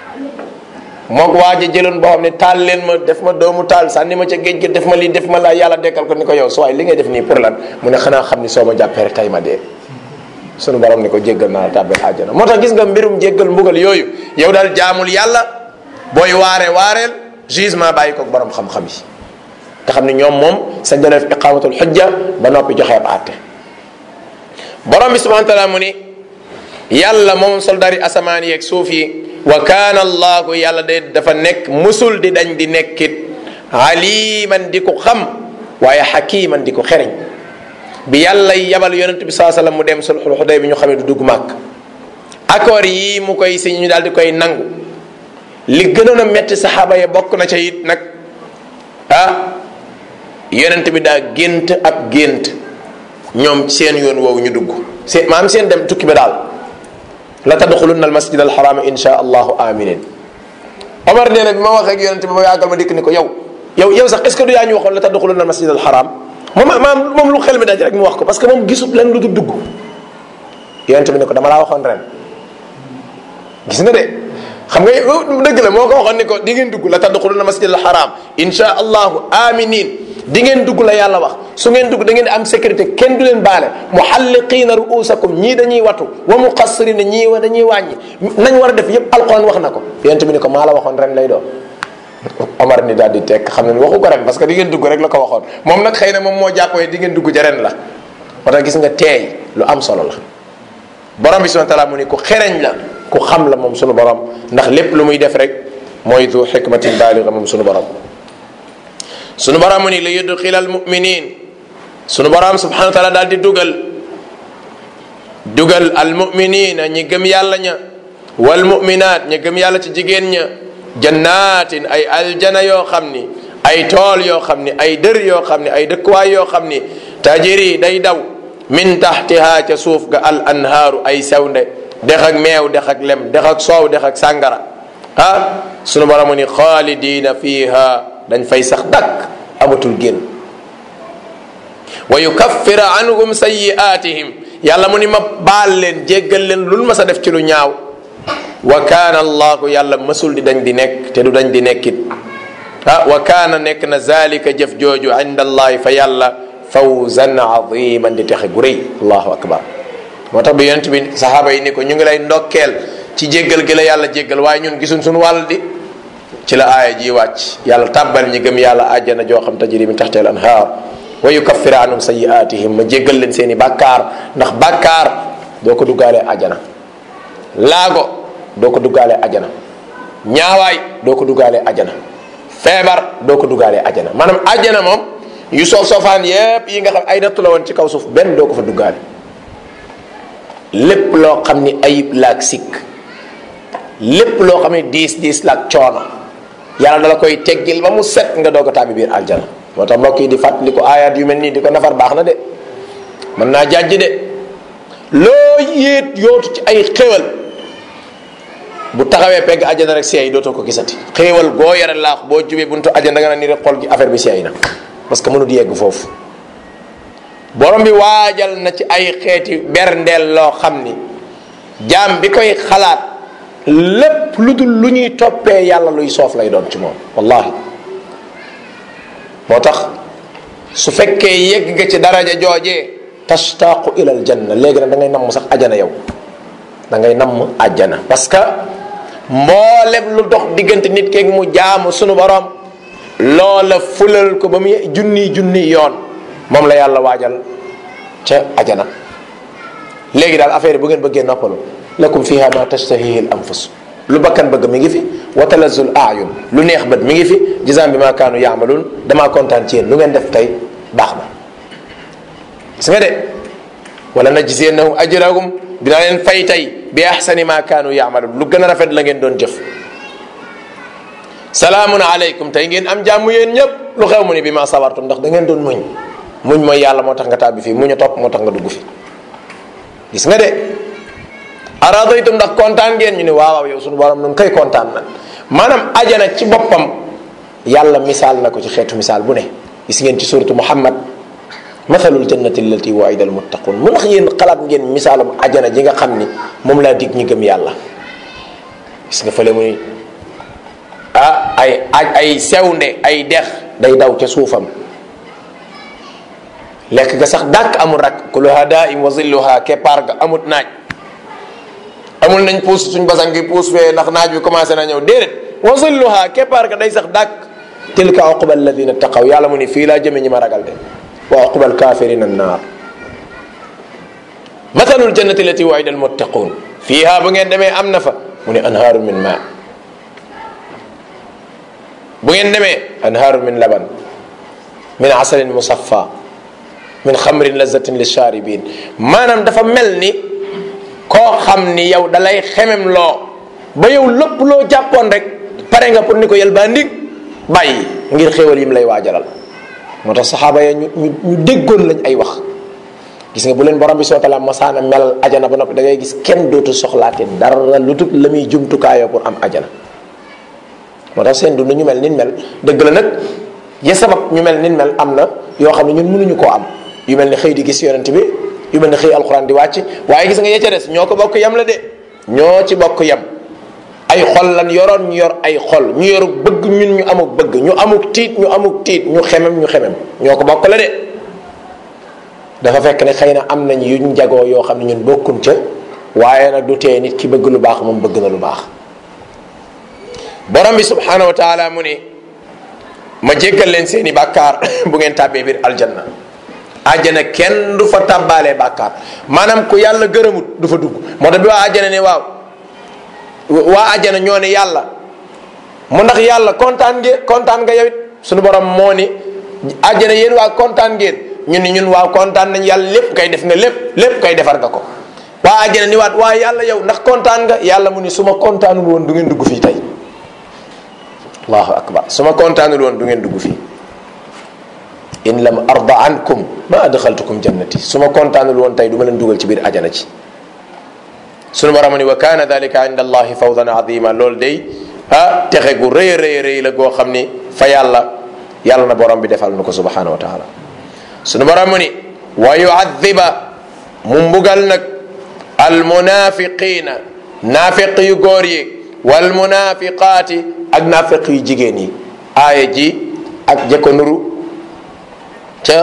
moog waa ji jëloon boo xam ne taal leen ma def ma doomu taal sànni ma ca géej gi def ma lii def ma laa yàlla dekkal ko ni ko yow su waay li ngay def nii pour lan mu ne xanaa xam ni soo ma jàppee rek tay ma dee sunu borom ni ko jéggal naa la tàbbeel àjjana moo tax gis nga mbirum jéggal mbugal yooyu yow daal jaamul yàlla booy waare waareel jugement bàyyi ko borom xam-xam yi nga xam ne ñoom moom sa def iqamatul xujja ba noppi joxe ab àtte borom bi subhanahu wa taala mu ni yàlla moom soldari asamaan yeeg suuf yi wa kaana allahu yàlla de dafa nekk musul di dañ di nekkit aliman di ko xam waaye xakiman di ko xereñ bi yàlla yabal yonent bi saa sallam mu dem sulxul xuday bi ñu xamee du dugg màkk accord yi mu koy si ñu daal di koy nangu li gënoon a metti saxaaba ya bokk na ca it nag ah yonent bi daa gént ab gént ñoom seen yoon woowu ñu dugg seen maam seen dem tukki ba daal la tadxulunna al masjid al xaraama insha allahu aminin omar nee na bi ma waxee ak yonent bi ma yàggal ma dikk ni ko yow yow yow sax est ce que du yaa ñu waxoon la tadxulunna al masjid al xaraam moom maam moom lu xel mi daj rek mu wax ko parce que moom gisut leen lu dul dugg yonent bi ne ko dama laa waxoon ren gis nga de xam nga dëgg la moo ko waxoon ni ko di ngeen dugg la tadxulunna masjid al xaraam insha allahu aminin di ngeen dugg la yàlla wax su ngeen dugg da ngeen di am sécurité kenn du leen baale muhalliqiina ruusakum ñii dañuy watu wa muqassirina ñii wa dañuy wàññi nañ war a def yépp alquran wax na ko yonent bi ni ko maa la waxoon ren lay doon Omar ni daal di tekk xam ne waxu ko ren parce que di ngeen dugg rek la ko waxoon moom nag xëy na moom moo jàppoo di ngeen dugg ja ren la moo tax gis nga teey lu am solo la borom bi subhanahu wa taala mu ni ku xereñ la ku xam la moom sunu borom ndax lépp lu muy def rek mooy du xikmatin baaliga moom sunu borom sunu borom mu ni li yudxila al muminin sunu borom subhanahu wa taala daal di dugal dugal al muminina ñi gëm yàlla ña wal muminat ñi gëm yàlla ci jigéen ña jannatin ay aljana yoo xam ni ay tool yoo xam ni ay dër yoo xam ni ay dëkkuwaay yoo xam ni tajiri day daw min taxtiha ca suuf ga al anhaaru ay sewnde dex ak meew dex ak lem dex ak soow dex ak sàngara ah sunu borom mu ni xaalidina fiha dañ fay sax dakk amatul génn wa yukaffira anhum sayiatihim yàlla mu ni ma baal leen jéggal leen lul ma sa def ci lu ñaaw wa kaana allahu yàlla mësul di dañ di nekk te du dañ di nekkit ah wa kaana nekk na zalika jëf jooju inda allahi fa yàlla fawzan aziman di texe gu rëy allahu akbar moo tax bi yonent bi saxaaba yi ni ko ñu ngi lay ndokkeel ci jéggal gi la yàlla jéggal waaye ñun gisuñ suñu wàll di ci la aaya ji wàcc yàlla tàbbal ñi gëm yàlla àjjana joo xam tajri min taxteel anhaar wa yukaffira anhum sayiatihim ma jéggal leen seen i bàkkaar ndax bàkkaar doo ko duggaalee àjjana laago doo ko duggaalee àjjana ñaawaay doo ko duggaalee àjjana feebar doo ko duggaalee àjjana maanaam àjjana moom yu soof soofaan yépp yi nga xam ay nattu la woon ci kaw suuf benn doo ko fa duggaale lépp loo xam ni ayib laak sikk lépp loo xam ni diis diis laak coono yàlla dala koy teggil ba mu set nga doog a tàbbi biir aljana moo tax mbokk yi di fàttali ko aayaat yu mel nii di ko nafar baax na de mën naa jàjj de loo yéet yootu ci ay xéwal bu taxawee pegg ajana rek seey dootoo ko gisati xéewal goo yore laax boo jubee buntu ajana da nga naan ni rek xol gi affaire bi seey na parce que mënut yegg foofu borom bi waajal na ci ay xeeti berndeel loo xam ni jaam bi koy xalaat lépp lu dul lu ñuy toppee yàlla luy soof lay doon ci moom wallahi moo tax su fekkee yegg nga ci daraja joojee tashtaqu ila al janna léegi nag da ngay namm sax ajana yow da ngay namm ajana parce que mboolem lu dox diggante nit keeg mu jaamu sunu borom loola fulal ko ba mu junni junni yoon moom la yàlla waajal ca ajana léegi daal affaire bu ngeen bëggee noppalu lakum fiha ma tashtahihi al anfus lu bakkan bëgg mi ngi fi wa talazul ayun lu neex bët mi ngi fi jisam bi ma kaanu yaamaluun damaa kontaan ci yéen lu ngeen def tey baax na gis nga de wala najziyannahum ajrahum dinaa leen fay tey bi ahsani ma kaanu yaamaluun lu gën a rafet la ngeen doon jëf salaamun aleykum tey ngeen am jàmm yéen ñëpp lu xew mu ni bi ma sabartum ndax da ngeen doon muñ muñ mooy yàlla moo tax nga tàbbi fii muñ a topp moo tax nga dugg fi gis nga de aradaytum ndax kontaan ngeen ñu ne waaw waaw yow suñu borom nun kay kontaan na maanaam ajana ci boppam yàlla misaal na ko ci xeetu misaal bu ne gis ngeen ci suratu muhammad mathalul jannati allati waida al muttaqun mu ndax yéen xalaat ngeen misaalum ajana ji nga xam ni moom laa dig ñi gëm yàlla gis nga fële mu ni ah ay aj ay sewnde ay dex day daw ca suufam lekk ga sax dàkk amul rak kuluha daim wa zilluha keppaar ga amut naaj amul nañ puus suñ basan gi puus fee ndax naaj bi commencé na ñëw déedéet wa zilluha keppaar ga day sax dàkk tilka uqba alladina taqaw yàlla mu ni fii laa jëme ñi ma ragal de wa uqba alkafirina annaar mathalul jannati allati waida almuttaqun fiiha bu ngeen demee am na fa mu ne anhaaru min ma bu ngeen demee anhaaru min laban min asalin musaffa min xamrin lazatin lisharibin maanaam dafa mel ni koo xam ni yow dalay xemem loo ba yow lépp loo jàppoon rek pare nga pour ni ko yel baa ndig bàyyi ngir xéewal yim lay waajalal moo tax saxaaba ya ñu ñu ñu déggoon lañ ay wax gis nga bu leen borom bi soo tala masaana melal ajana ba noppi da ngay gis kenn dootu soxlaate dara lu tut la muy jumtukaayoo pour am ajana moo tax seen dund ñu mel nin mel dëgg la nag ya sabab ñu mel nin mel am na yoo xam ne ñun mënuñu koo am yu mel ni xëy di gis yonent bi yu mel ni xëy alxuraan di wàcc waaye gis nga ya ca des ñoo ko bokk yam la de ñoo ci bokk yam ay xol lan yoroon ñu yor ay xol ñu yoru bëgg ñun ñu amuk bëgg ñu amuk tiit ñu amuk tiit ñu xemem ñu xemem ñoo ko bokk la de dafa fekk ne xëy na am nañ yuñ jagoo yoo xam ne ñun bokkuñ ca waaye nag du tee nit ki bëgg lu baax moom bëgg na lu baax borom bi subhanahu wa taala mu ni ma jéggal leen seeni bàkkaar bu ngeen tàbbee biir aljanna àjjana kenn du fa tàbbaalee bàkkaar maanaam ku yàlla gërëmut du fa dugg moo tax bi waa àjjana ne waaw waa àjjana ñoo ne yàlla mu ndax yàlla kontaan ngeen kontaan nga yow it suñu borom moo ni àjjana yéen waa kontaan ngeen ñun ni ñun waaw kontaan nañ yàlla lépp kay def nga lépp lépp kay defar nga ko waa àjjana ni waat waa yàlla yow ndax kontaan nga yàlla mu ni su ma kontaanul woon du ngeen dugg fii tey allahu akbar su ma kontaanul woon du ngeen dugg fii in lam arda ankum ma adxaltukum jannati su ma kontaanul woon tey du ma leen dugal ci biir ajana ci sunu borom ni wa kaana dalika inda allahi fawdan azima loolu day ah texe gu rëy a rëy rëy la goo xam ni fa yàlla yàlla na borom bi defal nu ko subhanahu wa taala sunu borom ni wa yuadiba mu mbugal nag almunafiqina naafiq yu góor yi walmunafiqaati ak naafiq yu jigéen yi aaya ji ak jëkko nuru ca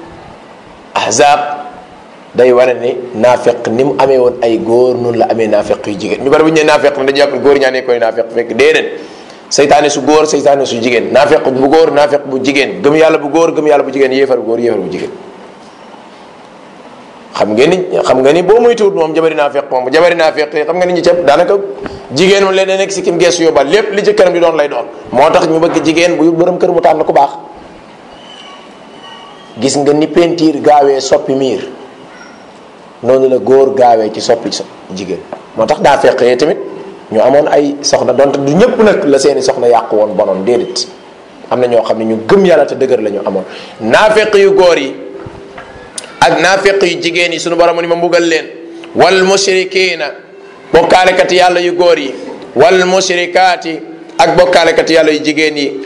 ahzab day wane ni naafiq ni mu amee woon ay góor noonu la amee naafiq yu jigéen ñu bari bu ñu nee naafiq dañu jàpp ne góor ñaa ne koy naafiq fekk déedéet seytaane su góor seytaane su jigéen naafiq bu góor naafiq bu jigéen gëm yàlla bu góor gëm yàlla bu jigéen yéefar bu góor yéefar bu jigéen xam ngeen ni xam nga ni boo muy tuut moom jabari naafiq moom jabari naafiq xam nga ni ñu cëpp daanaka jigéen moom leen nekk si kim geesu yóbbal lépp li ci këram di doon lay doon moo tax ñu bëgg jigéen bu borom kër mu tànn ku baax gis nga ni pentiir gaawee soppi miir noonu la góor gaawee ci soppi jigéen moo tax daa feqee tamit ñu amoon ay soxna donte du ñëpp nag la seeni soxna yàqu woon bonoon déedéet am na ñoo xam ne ñu gëm yàlla te dëgër la ñu amoon naafeq yu góor yi ak naafeq yu jigéen yi sunu borom ni ma mbugal leen wal mushrikina bokkaalekat yàlla yu góor yi wal mushrikaati ak bokkaalekat yàlla yu jigéen yi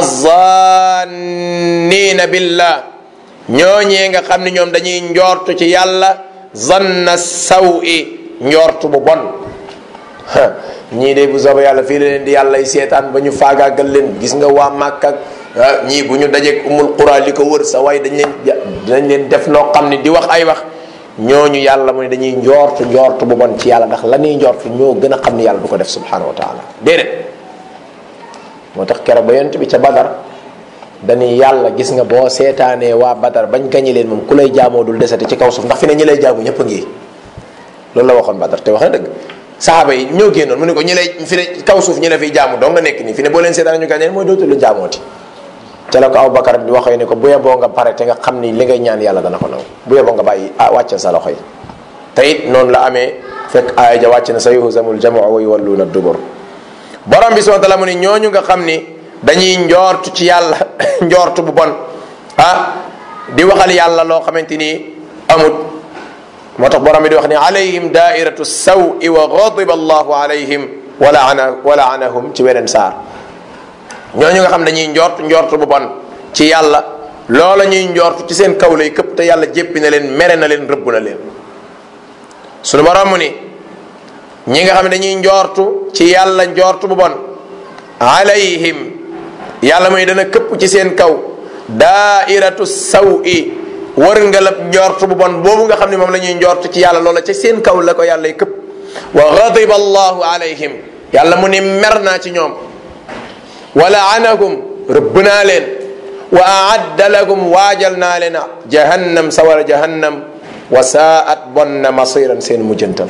azannina billah ñooñee nga xam ne ñoom dañuy njortu ci yàlla zanna sawi njortu bu bon ñii de bu soobee yàlla fii la leen di yàlla seetaan ba ñu faagaagal leen gis nga waa Màkka ñii bu ñu dajeeg umul qura li ko wër sa way dañ leen dañ leen def loo xam ne di wax ay wax ñooñu yàlla mu ne dañuy njortu njortu bu bon ci yàlla ndax la ñuy njortu ñoo gën a xam ne yàlla du ko def subhanahu wa taala déedéet moo tax keroog ba yonent bi ca Badar dañuy yàlla gis nga boo seetaanee waa Badar bañ gañi leen moom ku lay jaamoo dul desati ci kaw suuf ndax fi ne ñi lay jaamu ñëpp a ngi loolu la waxoon Badar te wax na dëgg saxaaba yi ñoo génnoon mu ne ko ñi lay fi ne kaw suuf ñi la fiy jaamu doo nga nekk nii fi ne boo leen seetaan ñu gañe mooy dootul la jaamooti ca la ko Abu Bakar di waxee ne ko bu yeboo nga pare te nga xam ni li ngay ñaan yàlla dana ko nangu bu yeboo nga bàyyi ah wàccal sa loxo yi te it noonu la amee fekk aaya ja wàcc na sa yuhzamul jamu wa yuwalluuna dubur borom bi subhanahu wa taala mu ni ñooñu nga xam ni dañuy njoortu ci yàlla njoortu bu bon ah di waxal yàlla loo xamante ni amut moo tax borom bi di wax ni alayhim daairatu sawi wa ghadiba allahu alayhim wa laana wa laanahum ci weneen saar ñooñu nga xam dañuy njort njort bu bon ci yàlla loola ñuy njortu ci seen kaw lay këpp te yàlla jéppi na leen mere na leen rëbb na leen sunu borom mu ni ñi nga xam ne dañuy njortu ci yàlla njortu bu bon alayhim yàlla muy dana këpp ci seen kaw daairatu saw i wërngalab njort bu bon boobu nga xam ne moom la ñuy njort ci yàlla loola ca seen kaw la ko yàlla këpp wa gadiba allahu alayhim yàlla mu ni mer naa ci ñoom wa laanahum rëbb naa leen wa aadda lahum waajal naa leen jahannam sawara jahannam wa saat bon na masiran seen mujjantal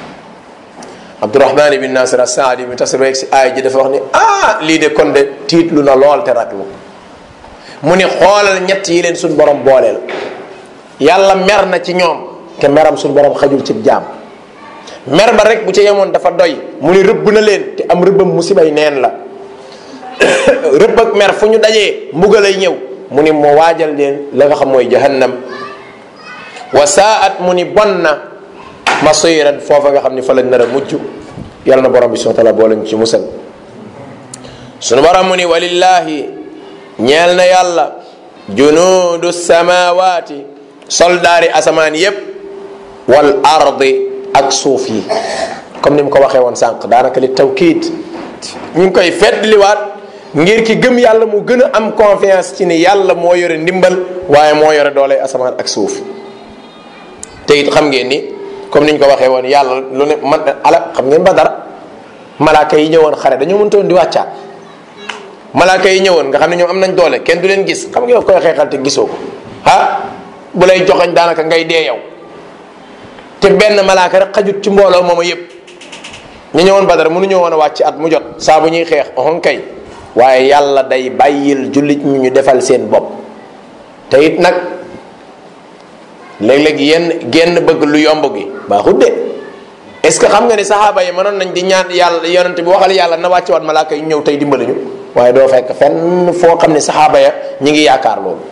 abdurahman ibn nasir asaadi mi tasir rek si aay ji dafa wax ni ah lii de kon de tiitlu na lool te raglu mu ni xoolal ñett yi leen suñ borom booleel yàlla mer na ci ñoom te meram suñ borom xajul ci jaam mer ba rek bu ca yemoon dafa doy mu ni rëbb na leen te am rëbbam musibay neen la rëbb ak mer fu ñu dajee mbugalay ñëw mu ni moo waajal leen la nga xam mooy jahannam wa saat mu ni bon na masiran foofa nga xam ni fa lañ nar a mujj yàlla na borom bi subhanahu wa taala boo lañ ci musal sunu borom mu ni walillahi ñeel na yàlla junuudu samawaati soldaari asamaan yépp wal ardi ak suuf yi comme ni mu ko waxee woon sànq daanaka li tawkiid ñu ngi koy feddliwaat ngir ki gëm yàlla mu gën a am confiance ci ni yàlla moo yore ndimbal waaye moo yore doole asamaan ak suuf te it xam ngeen ni comme ni ñu ko waxee woon yàlla lu ne man ala xam ngeen ba dara malaaka yi ñëwoon xare dañoo mëntoon di wàccaat malaaka yi ñëwoon nga xam ne ñoom am nañ doole kenn du leen gis xam nga yow koy xeexal te gisoo ko ah bu lay joxañ daanaka ngay dee yow te benn malaaka rek xajut ci mbooloo mooma yépp ñu ñëwoon badar mënu ñëwoon a wàcc at mu jot saa bu ñuy xeex oxon kay waaye yàlla day bàyyil jullit ñu ñu defal seen bopp te it nag léeg-léeg yenn genn bëgg lu yomb gi baaxut de est ce que xam nga ne saxaaba yi mënoon nañ di ñaan yàlla yonent bi waxal yàlla na wàcce waat malaaka yi ñëw tey dimbali ñu waaye doo fekk fenn foo xam ne saxaaba ya ñi ngi yaakaar loolu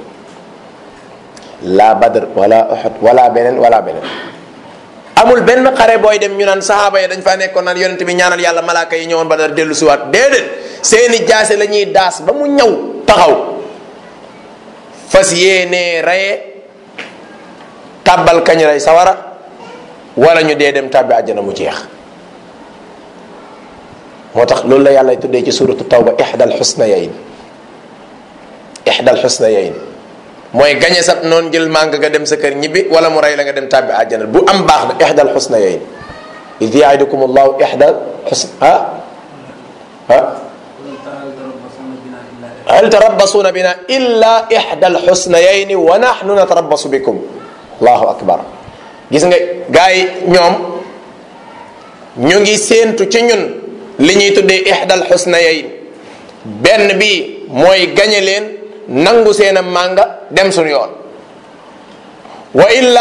la badr wala uhud wala beneen wala beneen amul benn xare booy dem ñu naan saxaaba ya dañ faa nekkoon naan yonent bi ñaanal yàlla malaaka yi ñëwoon badar dellu siwaat déedéet seeni jaase la ñuy daas ba mu ñëw taxaw fas yéenee reye tàbbal kañ rey sawara wala ñu dee dem tàbbi àjjana mu jeex moo tax loolu la yàlla tuddee ci suratu tawba ixdal xusnayayn ixdal xusnayayn mooy gañe sat noonu jël màng nga dem sa kër ñibbi wala mu rey la nga dem tàbbi àjjana bu am baax na ixdal xusnayayn id yaidukum allahu ixdal xusn ah ah hal tarabbasuuna bina illa ixdal xusnayayni wa naxnu natarabbasu bikum allahu akbar gis nga gars yi ñoom ñu ngi séentu ci ñun li ñuy tuddee ixdal xusnayayn benn bi mooy gañe leen nangu seen a mànga dem suñu yoon wa illa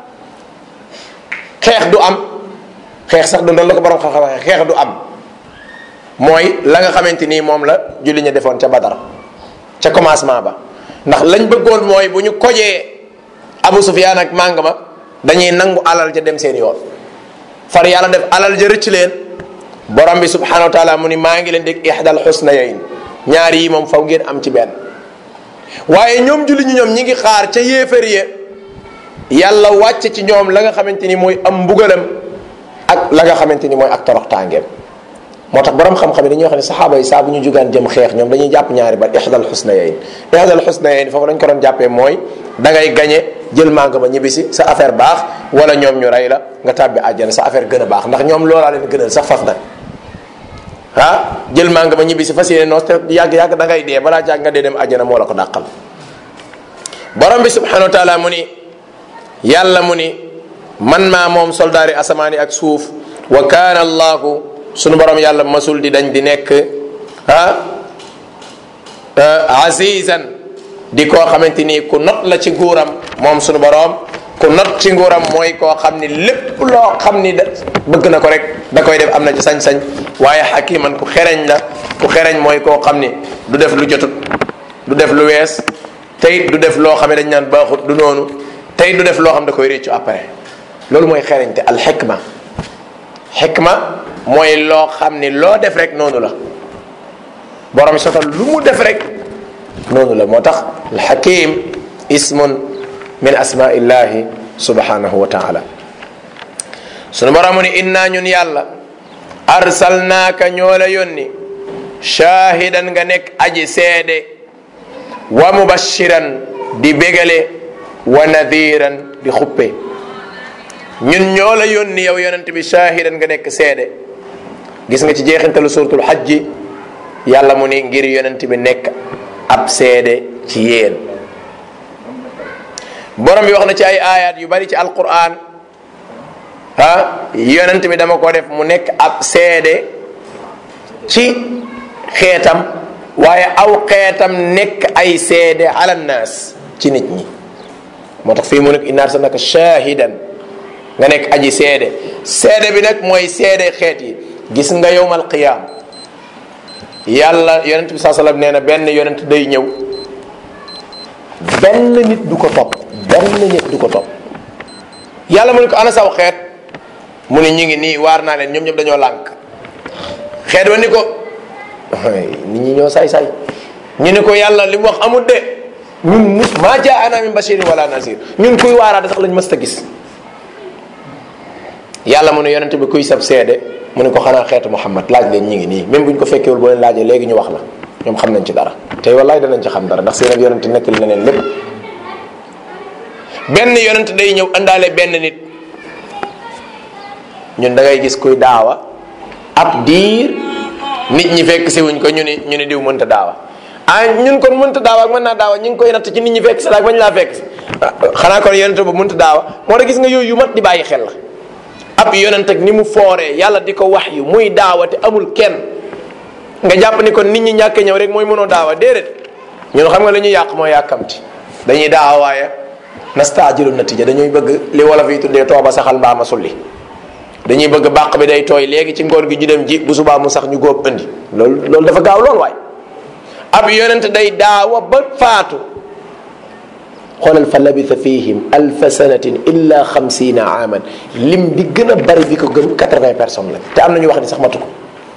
xeex du am xeex sax du doon la ko borom xam-xam waxee xeex du am mooy la nga xamante nii moom la julli ñu defoon ca badar ca commencement ba ndax lañ bëggoon mooy bu ñu kojee abu sufyaan ak màng ma dañuy nangu alal ja dem seen yoon far yàlla def alal ja rëcc leen borom bi subhanahu wa taala mu ni maa ngi leen dig ixdal xusnayayn ñaar yi moom faw ngeen am ci benn waaye ñoom julli ñi ñoom ñi ngi xaar ca yéefar ya yàlla wàcc ci ñoom la nga xamante ni mooy am mbugalam ak la nga xamante ni mooy ak toroxtaangeem moo tax borom xam-xam yi dañuy wax ne saxaaba yi saa bu ñu jugaan jëm xeex ñoom dañuy jàpp ñaari ba ixdal xusnayayn ixdal xusnayayn foofu lañ ko doon jàppee mooy da ngay gañe jël màng ma ñibbisi sa affaire baax wala ñoom ñu rey la nga tàbbi àjjana sa affaire gën a baax ndax ñoom loolaa leen gënal sax faf nag ah jël màng ma ñibbisi fas yéene noos te yàgg-yàgg da ngay dee balaa jàgg nga dee dem àjjana moo la ko dàqal borom bi subhanahu wa taala mu ni yàlla mu ni man maa moom soldaari asamaani ak suuf wa kaana allahu sunu borom yàlla masul di dañ di nekk ah azizan di koo xamante ni ku not la ci nguuram moom sunu borom ku not ci nguuram mooy koo xam ni lépp loo xam ni da bëgg na ko rek da koy def am na ci sañ-sañ waaye xakiman ku xereñ la ku xereñ mooy koo xam ni du def lu jotut du def lu wees tey du def loo xam ne dañ naan baaxut du noonu tey du def loo xam da koy réccu après loolu mooy xereñte al xikma xikma mooy loo xam ni loo def rek noonu la borom sotal lu mu def rek noonu la moo tax alxakim ismun min asmaillahi subhanahu wa taala sunu borom ni inna ñun yàlla arsalnaaka ñoo la yónni shaahidan nga nekk aji seede wa mubashiran di bégale wa nadiran di xuppe ñun ñoo la yónni yow yonent bi shaahidan nga nekk seede gis nga ci jeexintalu suratul xajji yàlla mu ni ngir yonent bi nekk ab seede ci yéen borom bi wax na ci ay ayat yu bari ci alquran ah yonent bi dama ko def mu nekk ab seede ci xeetam waaye aw xeetam nekk ay seede ala nnaas ci nit ñi moo tax fii mu nekk inna arsalnaka shahidan nga nekk aji seede seede bi nag mooy seede xeet yi gis nga yowmal qiyaam yàlla yonent bi saa sallam nee na benn yonent day ñëw benn nit du ko topp benn nit du ko topp yàlla mu ne ko ana saw xeet mu ne ñu ngi nii waar naa leen ñoom ñëpp dañoo lànk xeet wa ni ko nit ñi ñoo say-say ñu ne ko yàlla li mu wax amul de ñun mus maa jaa ana min bashirin wala nasir ñun kuy waaraate sax lañ mës ta gis yàlla mu ne yonente bi kuy sab seede mu ne ko xanaa xeetu muhammad laaj leen ñi ngi nii même buñ ko fekkewul boo leen laajee léegi ñu wax la ñoom xam nañ ci dara tey wallaay danañ ci xam dara ndax seen ab yonente nettali na leen lépp benn yonente day ñëw àndaale benn nit ñun da ngay gis kuy daawa ab diir nit ñi fekk si wuñ ko ñu ni ñu ni diw mënta daawa ah ñun kon mënta daawa ak mën naa daawa ñu ngi koy natt ci nit ñi fekk si la ak bañ laa fekk si xanaa kon yonente ba mënta daawa moo tax gis nga yooyu yu mat di bàyyi xel la ab yonent ak ni mu fooree yàlla di ko wax yu muy daawa te amul kenn nga jàpp ni kon nit ñi ñàkk ñëw rek mooy mënoo daawa déedéet ñun xam nga li ñuy yàq mooy yàkkamti dañuy daawa waaye nastaajilu natija dañuy bëgg li wolof yi tuddee tooba saxal mbaama sulli dañuy bëgg bàq bi day tooy léegi ci ngoor gi ñu dem ji bu subaa mu sax ñu góob indi loolu loolu dafa gaaw lool waay ab yonent day daawa ba faatu xoolal fa labitha fihim alfa sanatin illa xamsina aaman lim bi gën a bari bi ko gëm quatre-vingts personnes la te am na ñu wax ni sax matu ko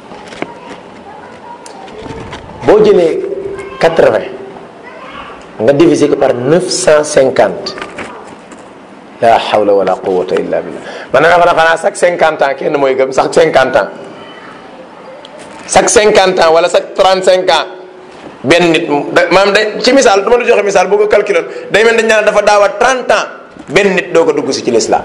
boo jëlee quatre-vingts nga diviser ko par neuf cent cinquante la hawla wala quwata illa billah man na xanaa xanaa chaque cinquante ans kenn mooy gëm sax cinquante ans chaque cinquante ans wala chaque trente cinq ans benn nit maanaam day ci misaal du ma la joxe misaal boo ko calculé day mel dañ naan dafa daawa 30 ans benn nit doo ko dugg si ci l'islam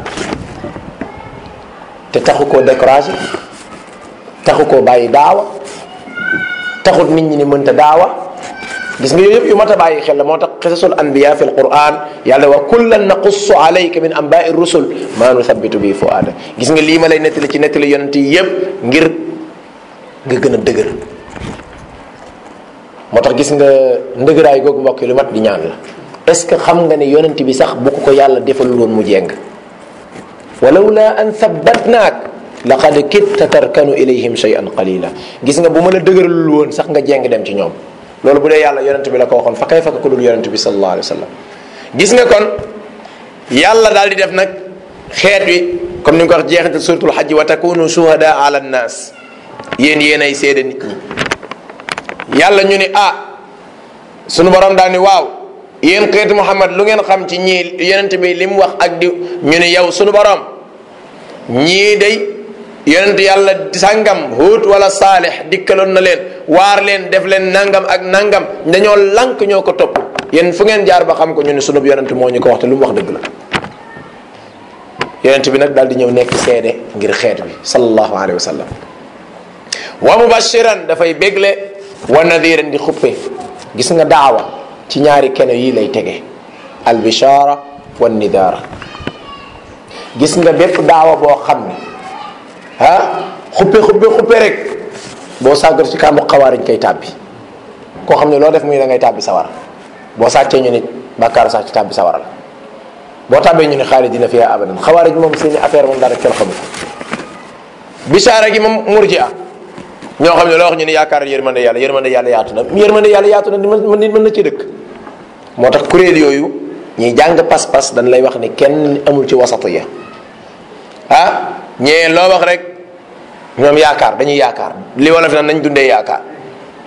te taxu koo découragé taxu koo bàyyi daawa taxut nit ñi ni mënta daawa gis nga yooyu yëpp yu mat a bàyyi xel la moo tax xisasul anbiya fi alquran yàlla wa kullan naqussu alayka min anbaai rusul maa nuthabitu bi fuaada gis nga lii ma lay nettali ci nettali yonent yi yëpp ngir nga gën a dëgër moo tax gis nga ndëgëraay googu mbokk yi lu mat di ñaan la est ce que xam nga ne yonent bi sax bu ko ko yàlla defalul woon mu jeng walawla an thabbatnaak laqad kitta tarkanu ilayhim shay'an qalila gis nga bu ma la dëgëralul woon sax nga jeng dem ci ñoom loolu bu dee yàlla yonent bi la ko waxoon fa kay fa ko dul yonent bi sallallahu alayhi wa sallam gis nga kon yàlla daal di def nag xeet wi comme ni nga ko wax jeexital suratul xajji wa takunu shuhada ala nnaas yéen yéen ay seede nit ñi yàlla ñu ni ah sunu borom daal ni waaw yéen xeetu Muhammad lu ngeen xam ci ñii yonent bi li mu wax ak di ñu ni yow sunu borom ñii day yonent yàlla sàngam Huud wala Saalix dikkaloon na leen waar leen def leen nangam ak nangam dañoo lank ñoo ko topp yéen fu ngeen jaar ba xam ko ñu ni sunub yonent moo ñu ko wax te lu mu wax dëgg la yonent bi nag daal di ñëw nekk seede ngir xeet bi sallallahu alayhi wa sallam wa mubashiran dafay bégle wa nadiran di xuppe gis nga daawa ci ñaari keno yii lay tege albishara wa nidaara gis nga bépp daawa boo xam ne ah xuppe xuppe xuppe rek boo sàggar ci kàmbu xawaariñ koy tàbbi koo xam ne loo def muy da ngay tàbbi sawara boo sàccee ñu nit bàkkaar sax ci tàbbi sawara la boo tàbbee ñu ne xaalis dina fiya abadan xawaariñ moom seeni affaire moom dara kenn xamu ko bisaara gi moom murji a ñoo xam ne loo wax ñu ne yaakaar yërmande yàlla yërmande yàlla yaatu na yërmande yàlla yaatu na nit mën na ci dëkk moo tax kuréel yooyu ñiy jàng pas-pas dañ lay wax ni kenn amul ci wasatu ya ah ñee loo wax rek ñoom yaakaar dañuy yaakaar li wala fi naan nañ dundee yaakaar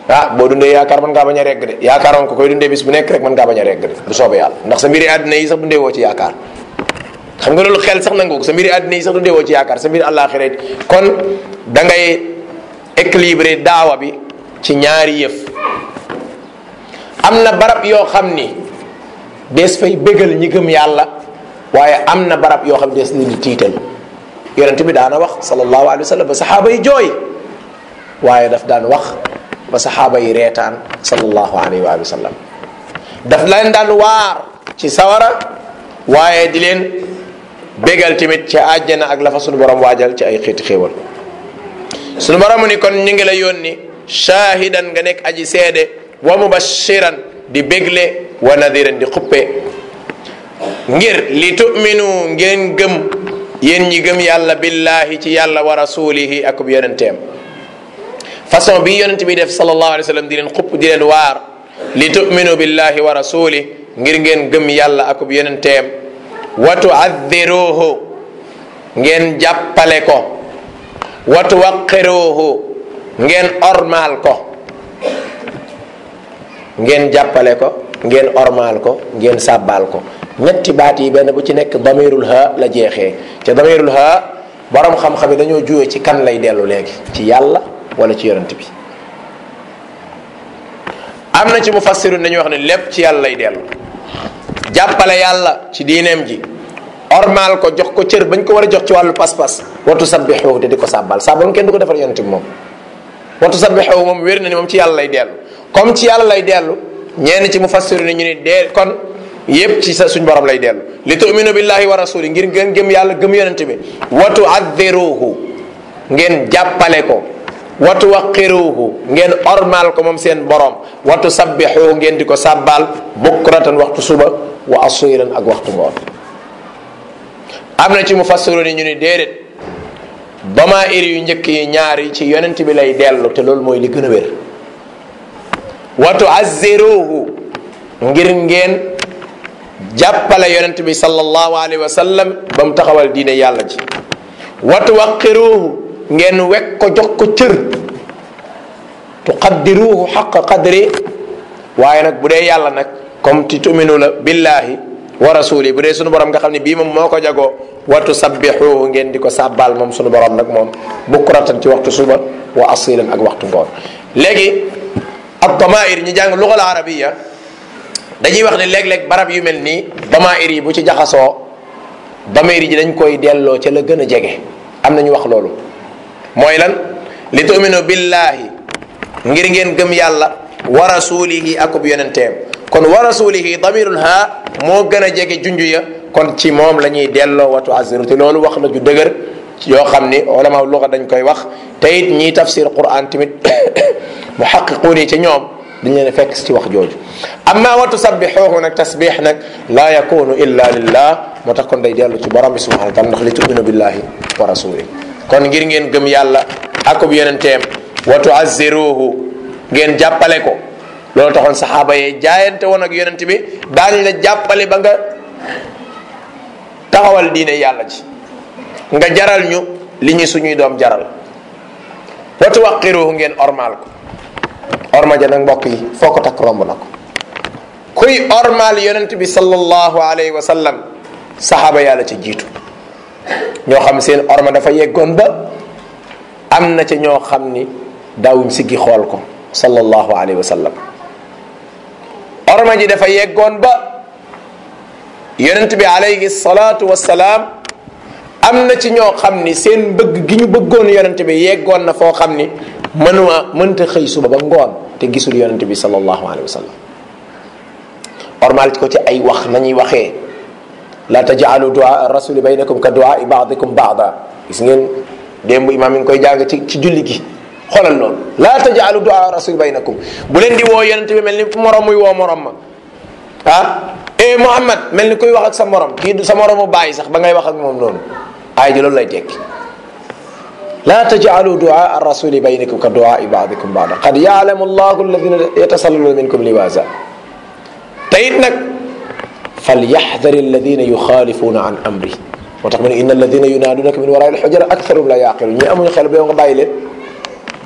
ah boo dundee yaakaar mën ngaa bañ a regg de yaakaar moom ko koy dundee bis bu nekk rek mën ngaa bañ a regg de bu soobee yàlla ndax sa mbiri àddina yi sax dundee woo ci yaakaar xam nga loolu xel sax nangu ko sa mbiri àddina yi sax dundee woo ci yaakaar sa mbiri àllaaxira kon da ngay équilibré daawa bi ci ñaari yëf am na barab yoo xam ni dees fay bégal ñi gëm yàlla waaye am na barab yoo xam ne dees leen di tiital yonent bi daana wax sallallahu alayhi wa sallam ba saxaaba yi jooy waaye daf daan wax ba saxaaba yi reetaan sallallahu alayhi wa sallam daf leen daan waar ci sawara waaye di leen bégal tamit ci àjjana ak la fa sunu borom waajal ci ay xeeti xéewal sunu borom ni kon ñu ngi la yónni shaahidan nga nekk aji seede wa mubashiran di bégle wa nadiran di xuppe ngir li tuminu ngeen gëm yéen ñi gëm yàlla billahi ci yàlla wa rasulihi akub yonenteem façon bi yonent bi def sallallahu alayhi wa sallam di leen xupp di leen waar li tuminu billahi wa rasuli ngir ngeen gëm yàlla akub yonenteem wa tuaddiruhu ngeen jàppale ko wa tuwaqiruhu ngeen ormaal ko ngeen jàppale ko ngeen ormaal ko ngeen sàbbaal ko ñetti baat yi benn bu ci nekk damirul ha la jeexee te damirul ha borom xam-xam yi dañoo juwee ci kan lay dellu léegi ci yàlla wala ci yonent bi am na ci mufassirun dañuy wax ne lépp ci yàlla lay dellu jàppale yàlla ci diineem ji ormaal ko jox ko cër bañ ko war a jox ci wàllu pas-pas watu sabbixu te di ko sàbbal sàbbal kenn du ko defal yonent bi moom watu sabbixu moom wér na ni moom ci yàlla lay dellu comme ci yàlla lay dellu ñenn ci mufassiru ni ñu ni dee kon yépp ci sa suñ borom lay dellu li tuminu billahi wa rasuli ngir ngeen gëm yàlla gëm yonent bi watu addiruhu ngeen jàppale ko watu waqiruhu ngeen ormal ko moom seen borom watu sabbixuhu ngeen di ko sàbbaal bukratan waxtu suba wa asiran ak waxtu ngoon am na ci mufassiru ni ñu ni déedéet dama iri yu njëkk yi ñaari ci yonent bi lay dellu te loolu mooy li gën a wér watu azziruhu ngir ngeen jàppale yonent bi sallallahu alayhi wa sallam ba mu taxawal diine yàlla ji watu waqiruhu ngeen wekk ko jox ko cër tuqaddiruhu xaqa qadri waaye nag bu dee yàlla nag comme ti tuminu la billahi wa rasuli bu dee sunu borom nga xam ne bii moom moo ko jagoo watu sabbixuhu ngeen di ko sàbbaal moom sunu borom nag moom bukratan ci waxtu suba wa asilan ak waxtu ngoon léegi ak damair ñi jàng lugal arabiya dañuy wax ne léeg-léeg barab yu mel nii damair yi bu ci jaxasoo damair ji dañ koy delloo ca la gën a jege am na ñu wax loolu mooy lan li tuminu billahi ngir ngeen gëm yàlla wa rasulihi akub yonenteem kon wa rasulihi damirul ha moo gën a jege junju ya kon ci moom la ñuy delloo watu aziru te loolu wax la ju dëgër yoo xam ni ulama luga dañ koy wax te it ñiy tafsir quran tamit muhaqiquun yi ci ñoom dañ leen fekk ci wax jooju amma wa tusabbixuhu nag tasbix nag laa yakunu illa lillah moo tax kon day dellu ci borom bi subhanahu wa taala ndax li tuminu billahi wa rasulihi kon ngir ngeen gëm yàlla akub yonenteem wa tuazziruhu ngeen jàppale ko loolu taxoon saxaaba yee jaayante woon ak yonent bi daañu la jàppale ba nga taxawal diine yàlla ji nga jaral ñu li ñu suñuy doom jaral wa tuwaqiruhu ngeen ormaal ko orma ja nag mbokk yi foo ko takk romb na ko kuy ormaal yonent bi sallallahu alayhi wa sallam saxaaba yàlla ca jiitu ñoo xam seen orma dafa yeggoon ba am na ca ñoo xam ni daawuñ siggi xool ko sallallahu alayhi wa sallam orma ji dafa yeggoon ba yonent bi alayhi salaatu wasalaam am na ci ñoo xam ni seen bëgg gi ñu bëggoon yonent bi yeggoon na foo xam ni mënuma mënta xëy suba ba ngoon te gisul yonent bi sallallahu alayhi wa sallam ormal ko ci ay wax nañuy waxee la tajaalu duaa rasuli baynakum ka duaa baadikum baada gis ngeen démb imaam mi ngi koy jàng ci ci julli gi xoolal loolu la tajaalu duaa rasuli baynakum bu leen di woo yonent bi mel ni morom muy woo morom ma ah eh Muhammad mel ni kuy wax ak sa morom kii du sa moromu bàyyi sax ba ngay wax ak moom noonu aay ji loolu lay tekki la tajaalu duaa rasuli baynakum ka duaa baadikum baada qad yaalamu allahu alladina yatasallaluna minkum liwaasa te it nag falyaxdari alladina yuxaalifuna an amri moo tax mu ne inna alladina yunaadunaka min warai alxujara aktharum la yaqilu ñi amuñu xel ba yow nga bàyyi leen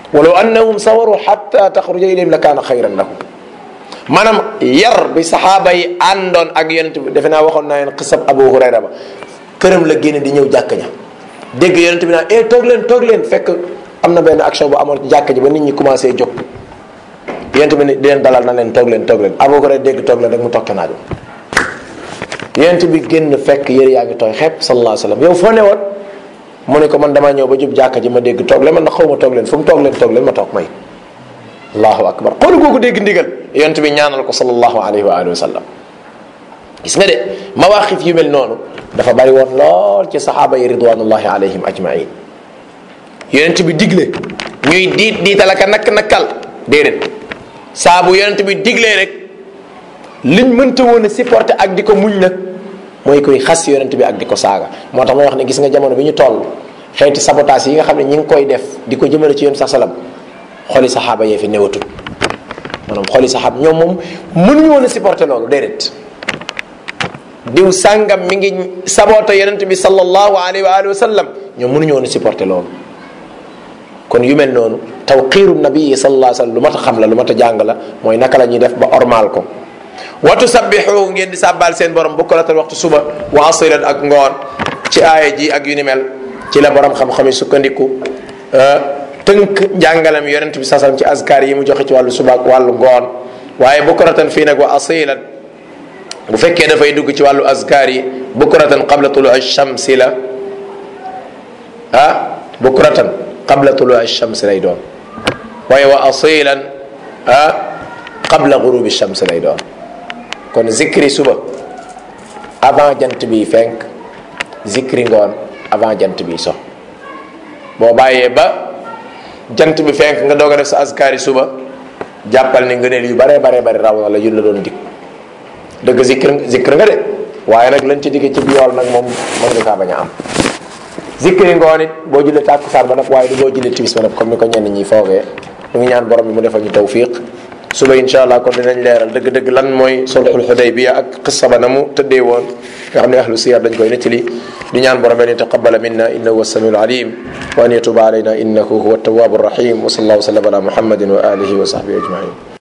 walaw annahum sawaru xatta taxruja ilayhim la kaana xayran lahum maanaam yar bi saxaaba yi àndoon ak yonent bi defe naa waxoon naa leen xisab abu hurayra ba këram la génne di ñëw jàkk ña dégg yonent bi naan eh toog leen toog leen fekk am na benn action bu amoon ci jàkk ji ba nit ñi commencé jóg yonent bi di leen dalal na leen toog leen toog leen abu hurayra dégg toog leen rek mu toog ca naaju yonent bi génn fekk yëre yaa ngi tooy xepp sallallahu alayhi wa sallam yow foo ne woon mu ne ko man damaa ñëw ba jub jàkka ji ma dégg toog leen man na xaw ma toog leen fu mu toog leen toog leen ma toog may allahu akbar xoolu googu dégg ndigal yonent bi ñaanal ko sallallahu alayhi wa alihi wa sallam gis nga de mawaqif yu mel noonu dafa bari woon lool ci saxaaba yi ridwanullahi alayhim ajmain yonent bi digle ñuy diit diital aka nakk nakkal déedéet saa bu yonent bi diglee rek liñ mënta woon a supporter ak di ko muñ nag mooy koy xas yonent bi ak di ko saaga moo tax may wax ne gis nga jamono bi ñu toll xeeti sabotage yi nga xam ne ñi ngi koy def di ko jëmale ci yonent sa salam xoli saxaaba yee fi newatul maanaam xoli saxaaba ñoom moom mënuñu woon a supporter loolu déedéet diw sàngam mi ngi saboota yonent bi sallallahu alayhi wa alihi wa sallam ñoom mënuñu woon a supporter loolu kon yu mel noonu tawqiiru nabii sallallahu alayhi wa sallam lu mat a xam la lu mat a jàng la mooy naka la ñuy def ba ormaal ko watu sabbixu ngeen di sàbbaal seen borom bukkalatal waxtu suba wa asilan ak ngoon ci aaya ji ak yu ni mel ci la borom xam-xam yi sukkandiku tënk njàngalam yonent bi sasam ci azkar yi mu joxe ci wàllu suba ak wàllu ngoon waaye bukratan fii nag wa asilan bu fekkee dafay dugg ci wàllu azkar yi bukratan qabla tulu shamsi la ah bukratan qabla tulu shamsi lay doon waaye wa asilan ah qabla gurubi shamsi lay doon kon zikri suba avant jant bi fenk zikri ngoon avant jant bi so boo bàyyee ba jant bi fenk nga doog a def sa askari suba jàppal ni ngëneel yu bare bare bare raw na la yu la doon dig dëgg zikr zikr nga de waaye nag lañ ci digg ci yool nag moom mën nga kaa bañ a am zikri ngoon it boo jullee tàkkusaan ba nag waaye du boo jullee timis ba nag comme ni ko ñenn ñi foogee ñu ngi ñaan borom bi mu defal ñu tawfiq suba insha allah kon dinañ leeral dëgg-dëgg lan mooy sulxul xudaybiya ak qissa ba na mu tëddee woon nga xam ne ahlu siyar dañ koy nettali di ñaan borom an yataqabala minna innahu huwa samiul alim wa an yatuba alayna innahu huwa tawwabu rahim wa sallallahu wa sallam ala muhammadin wa alihi wa sahbihi ajmain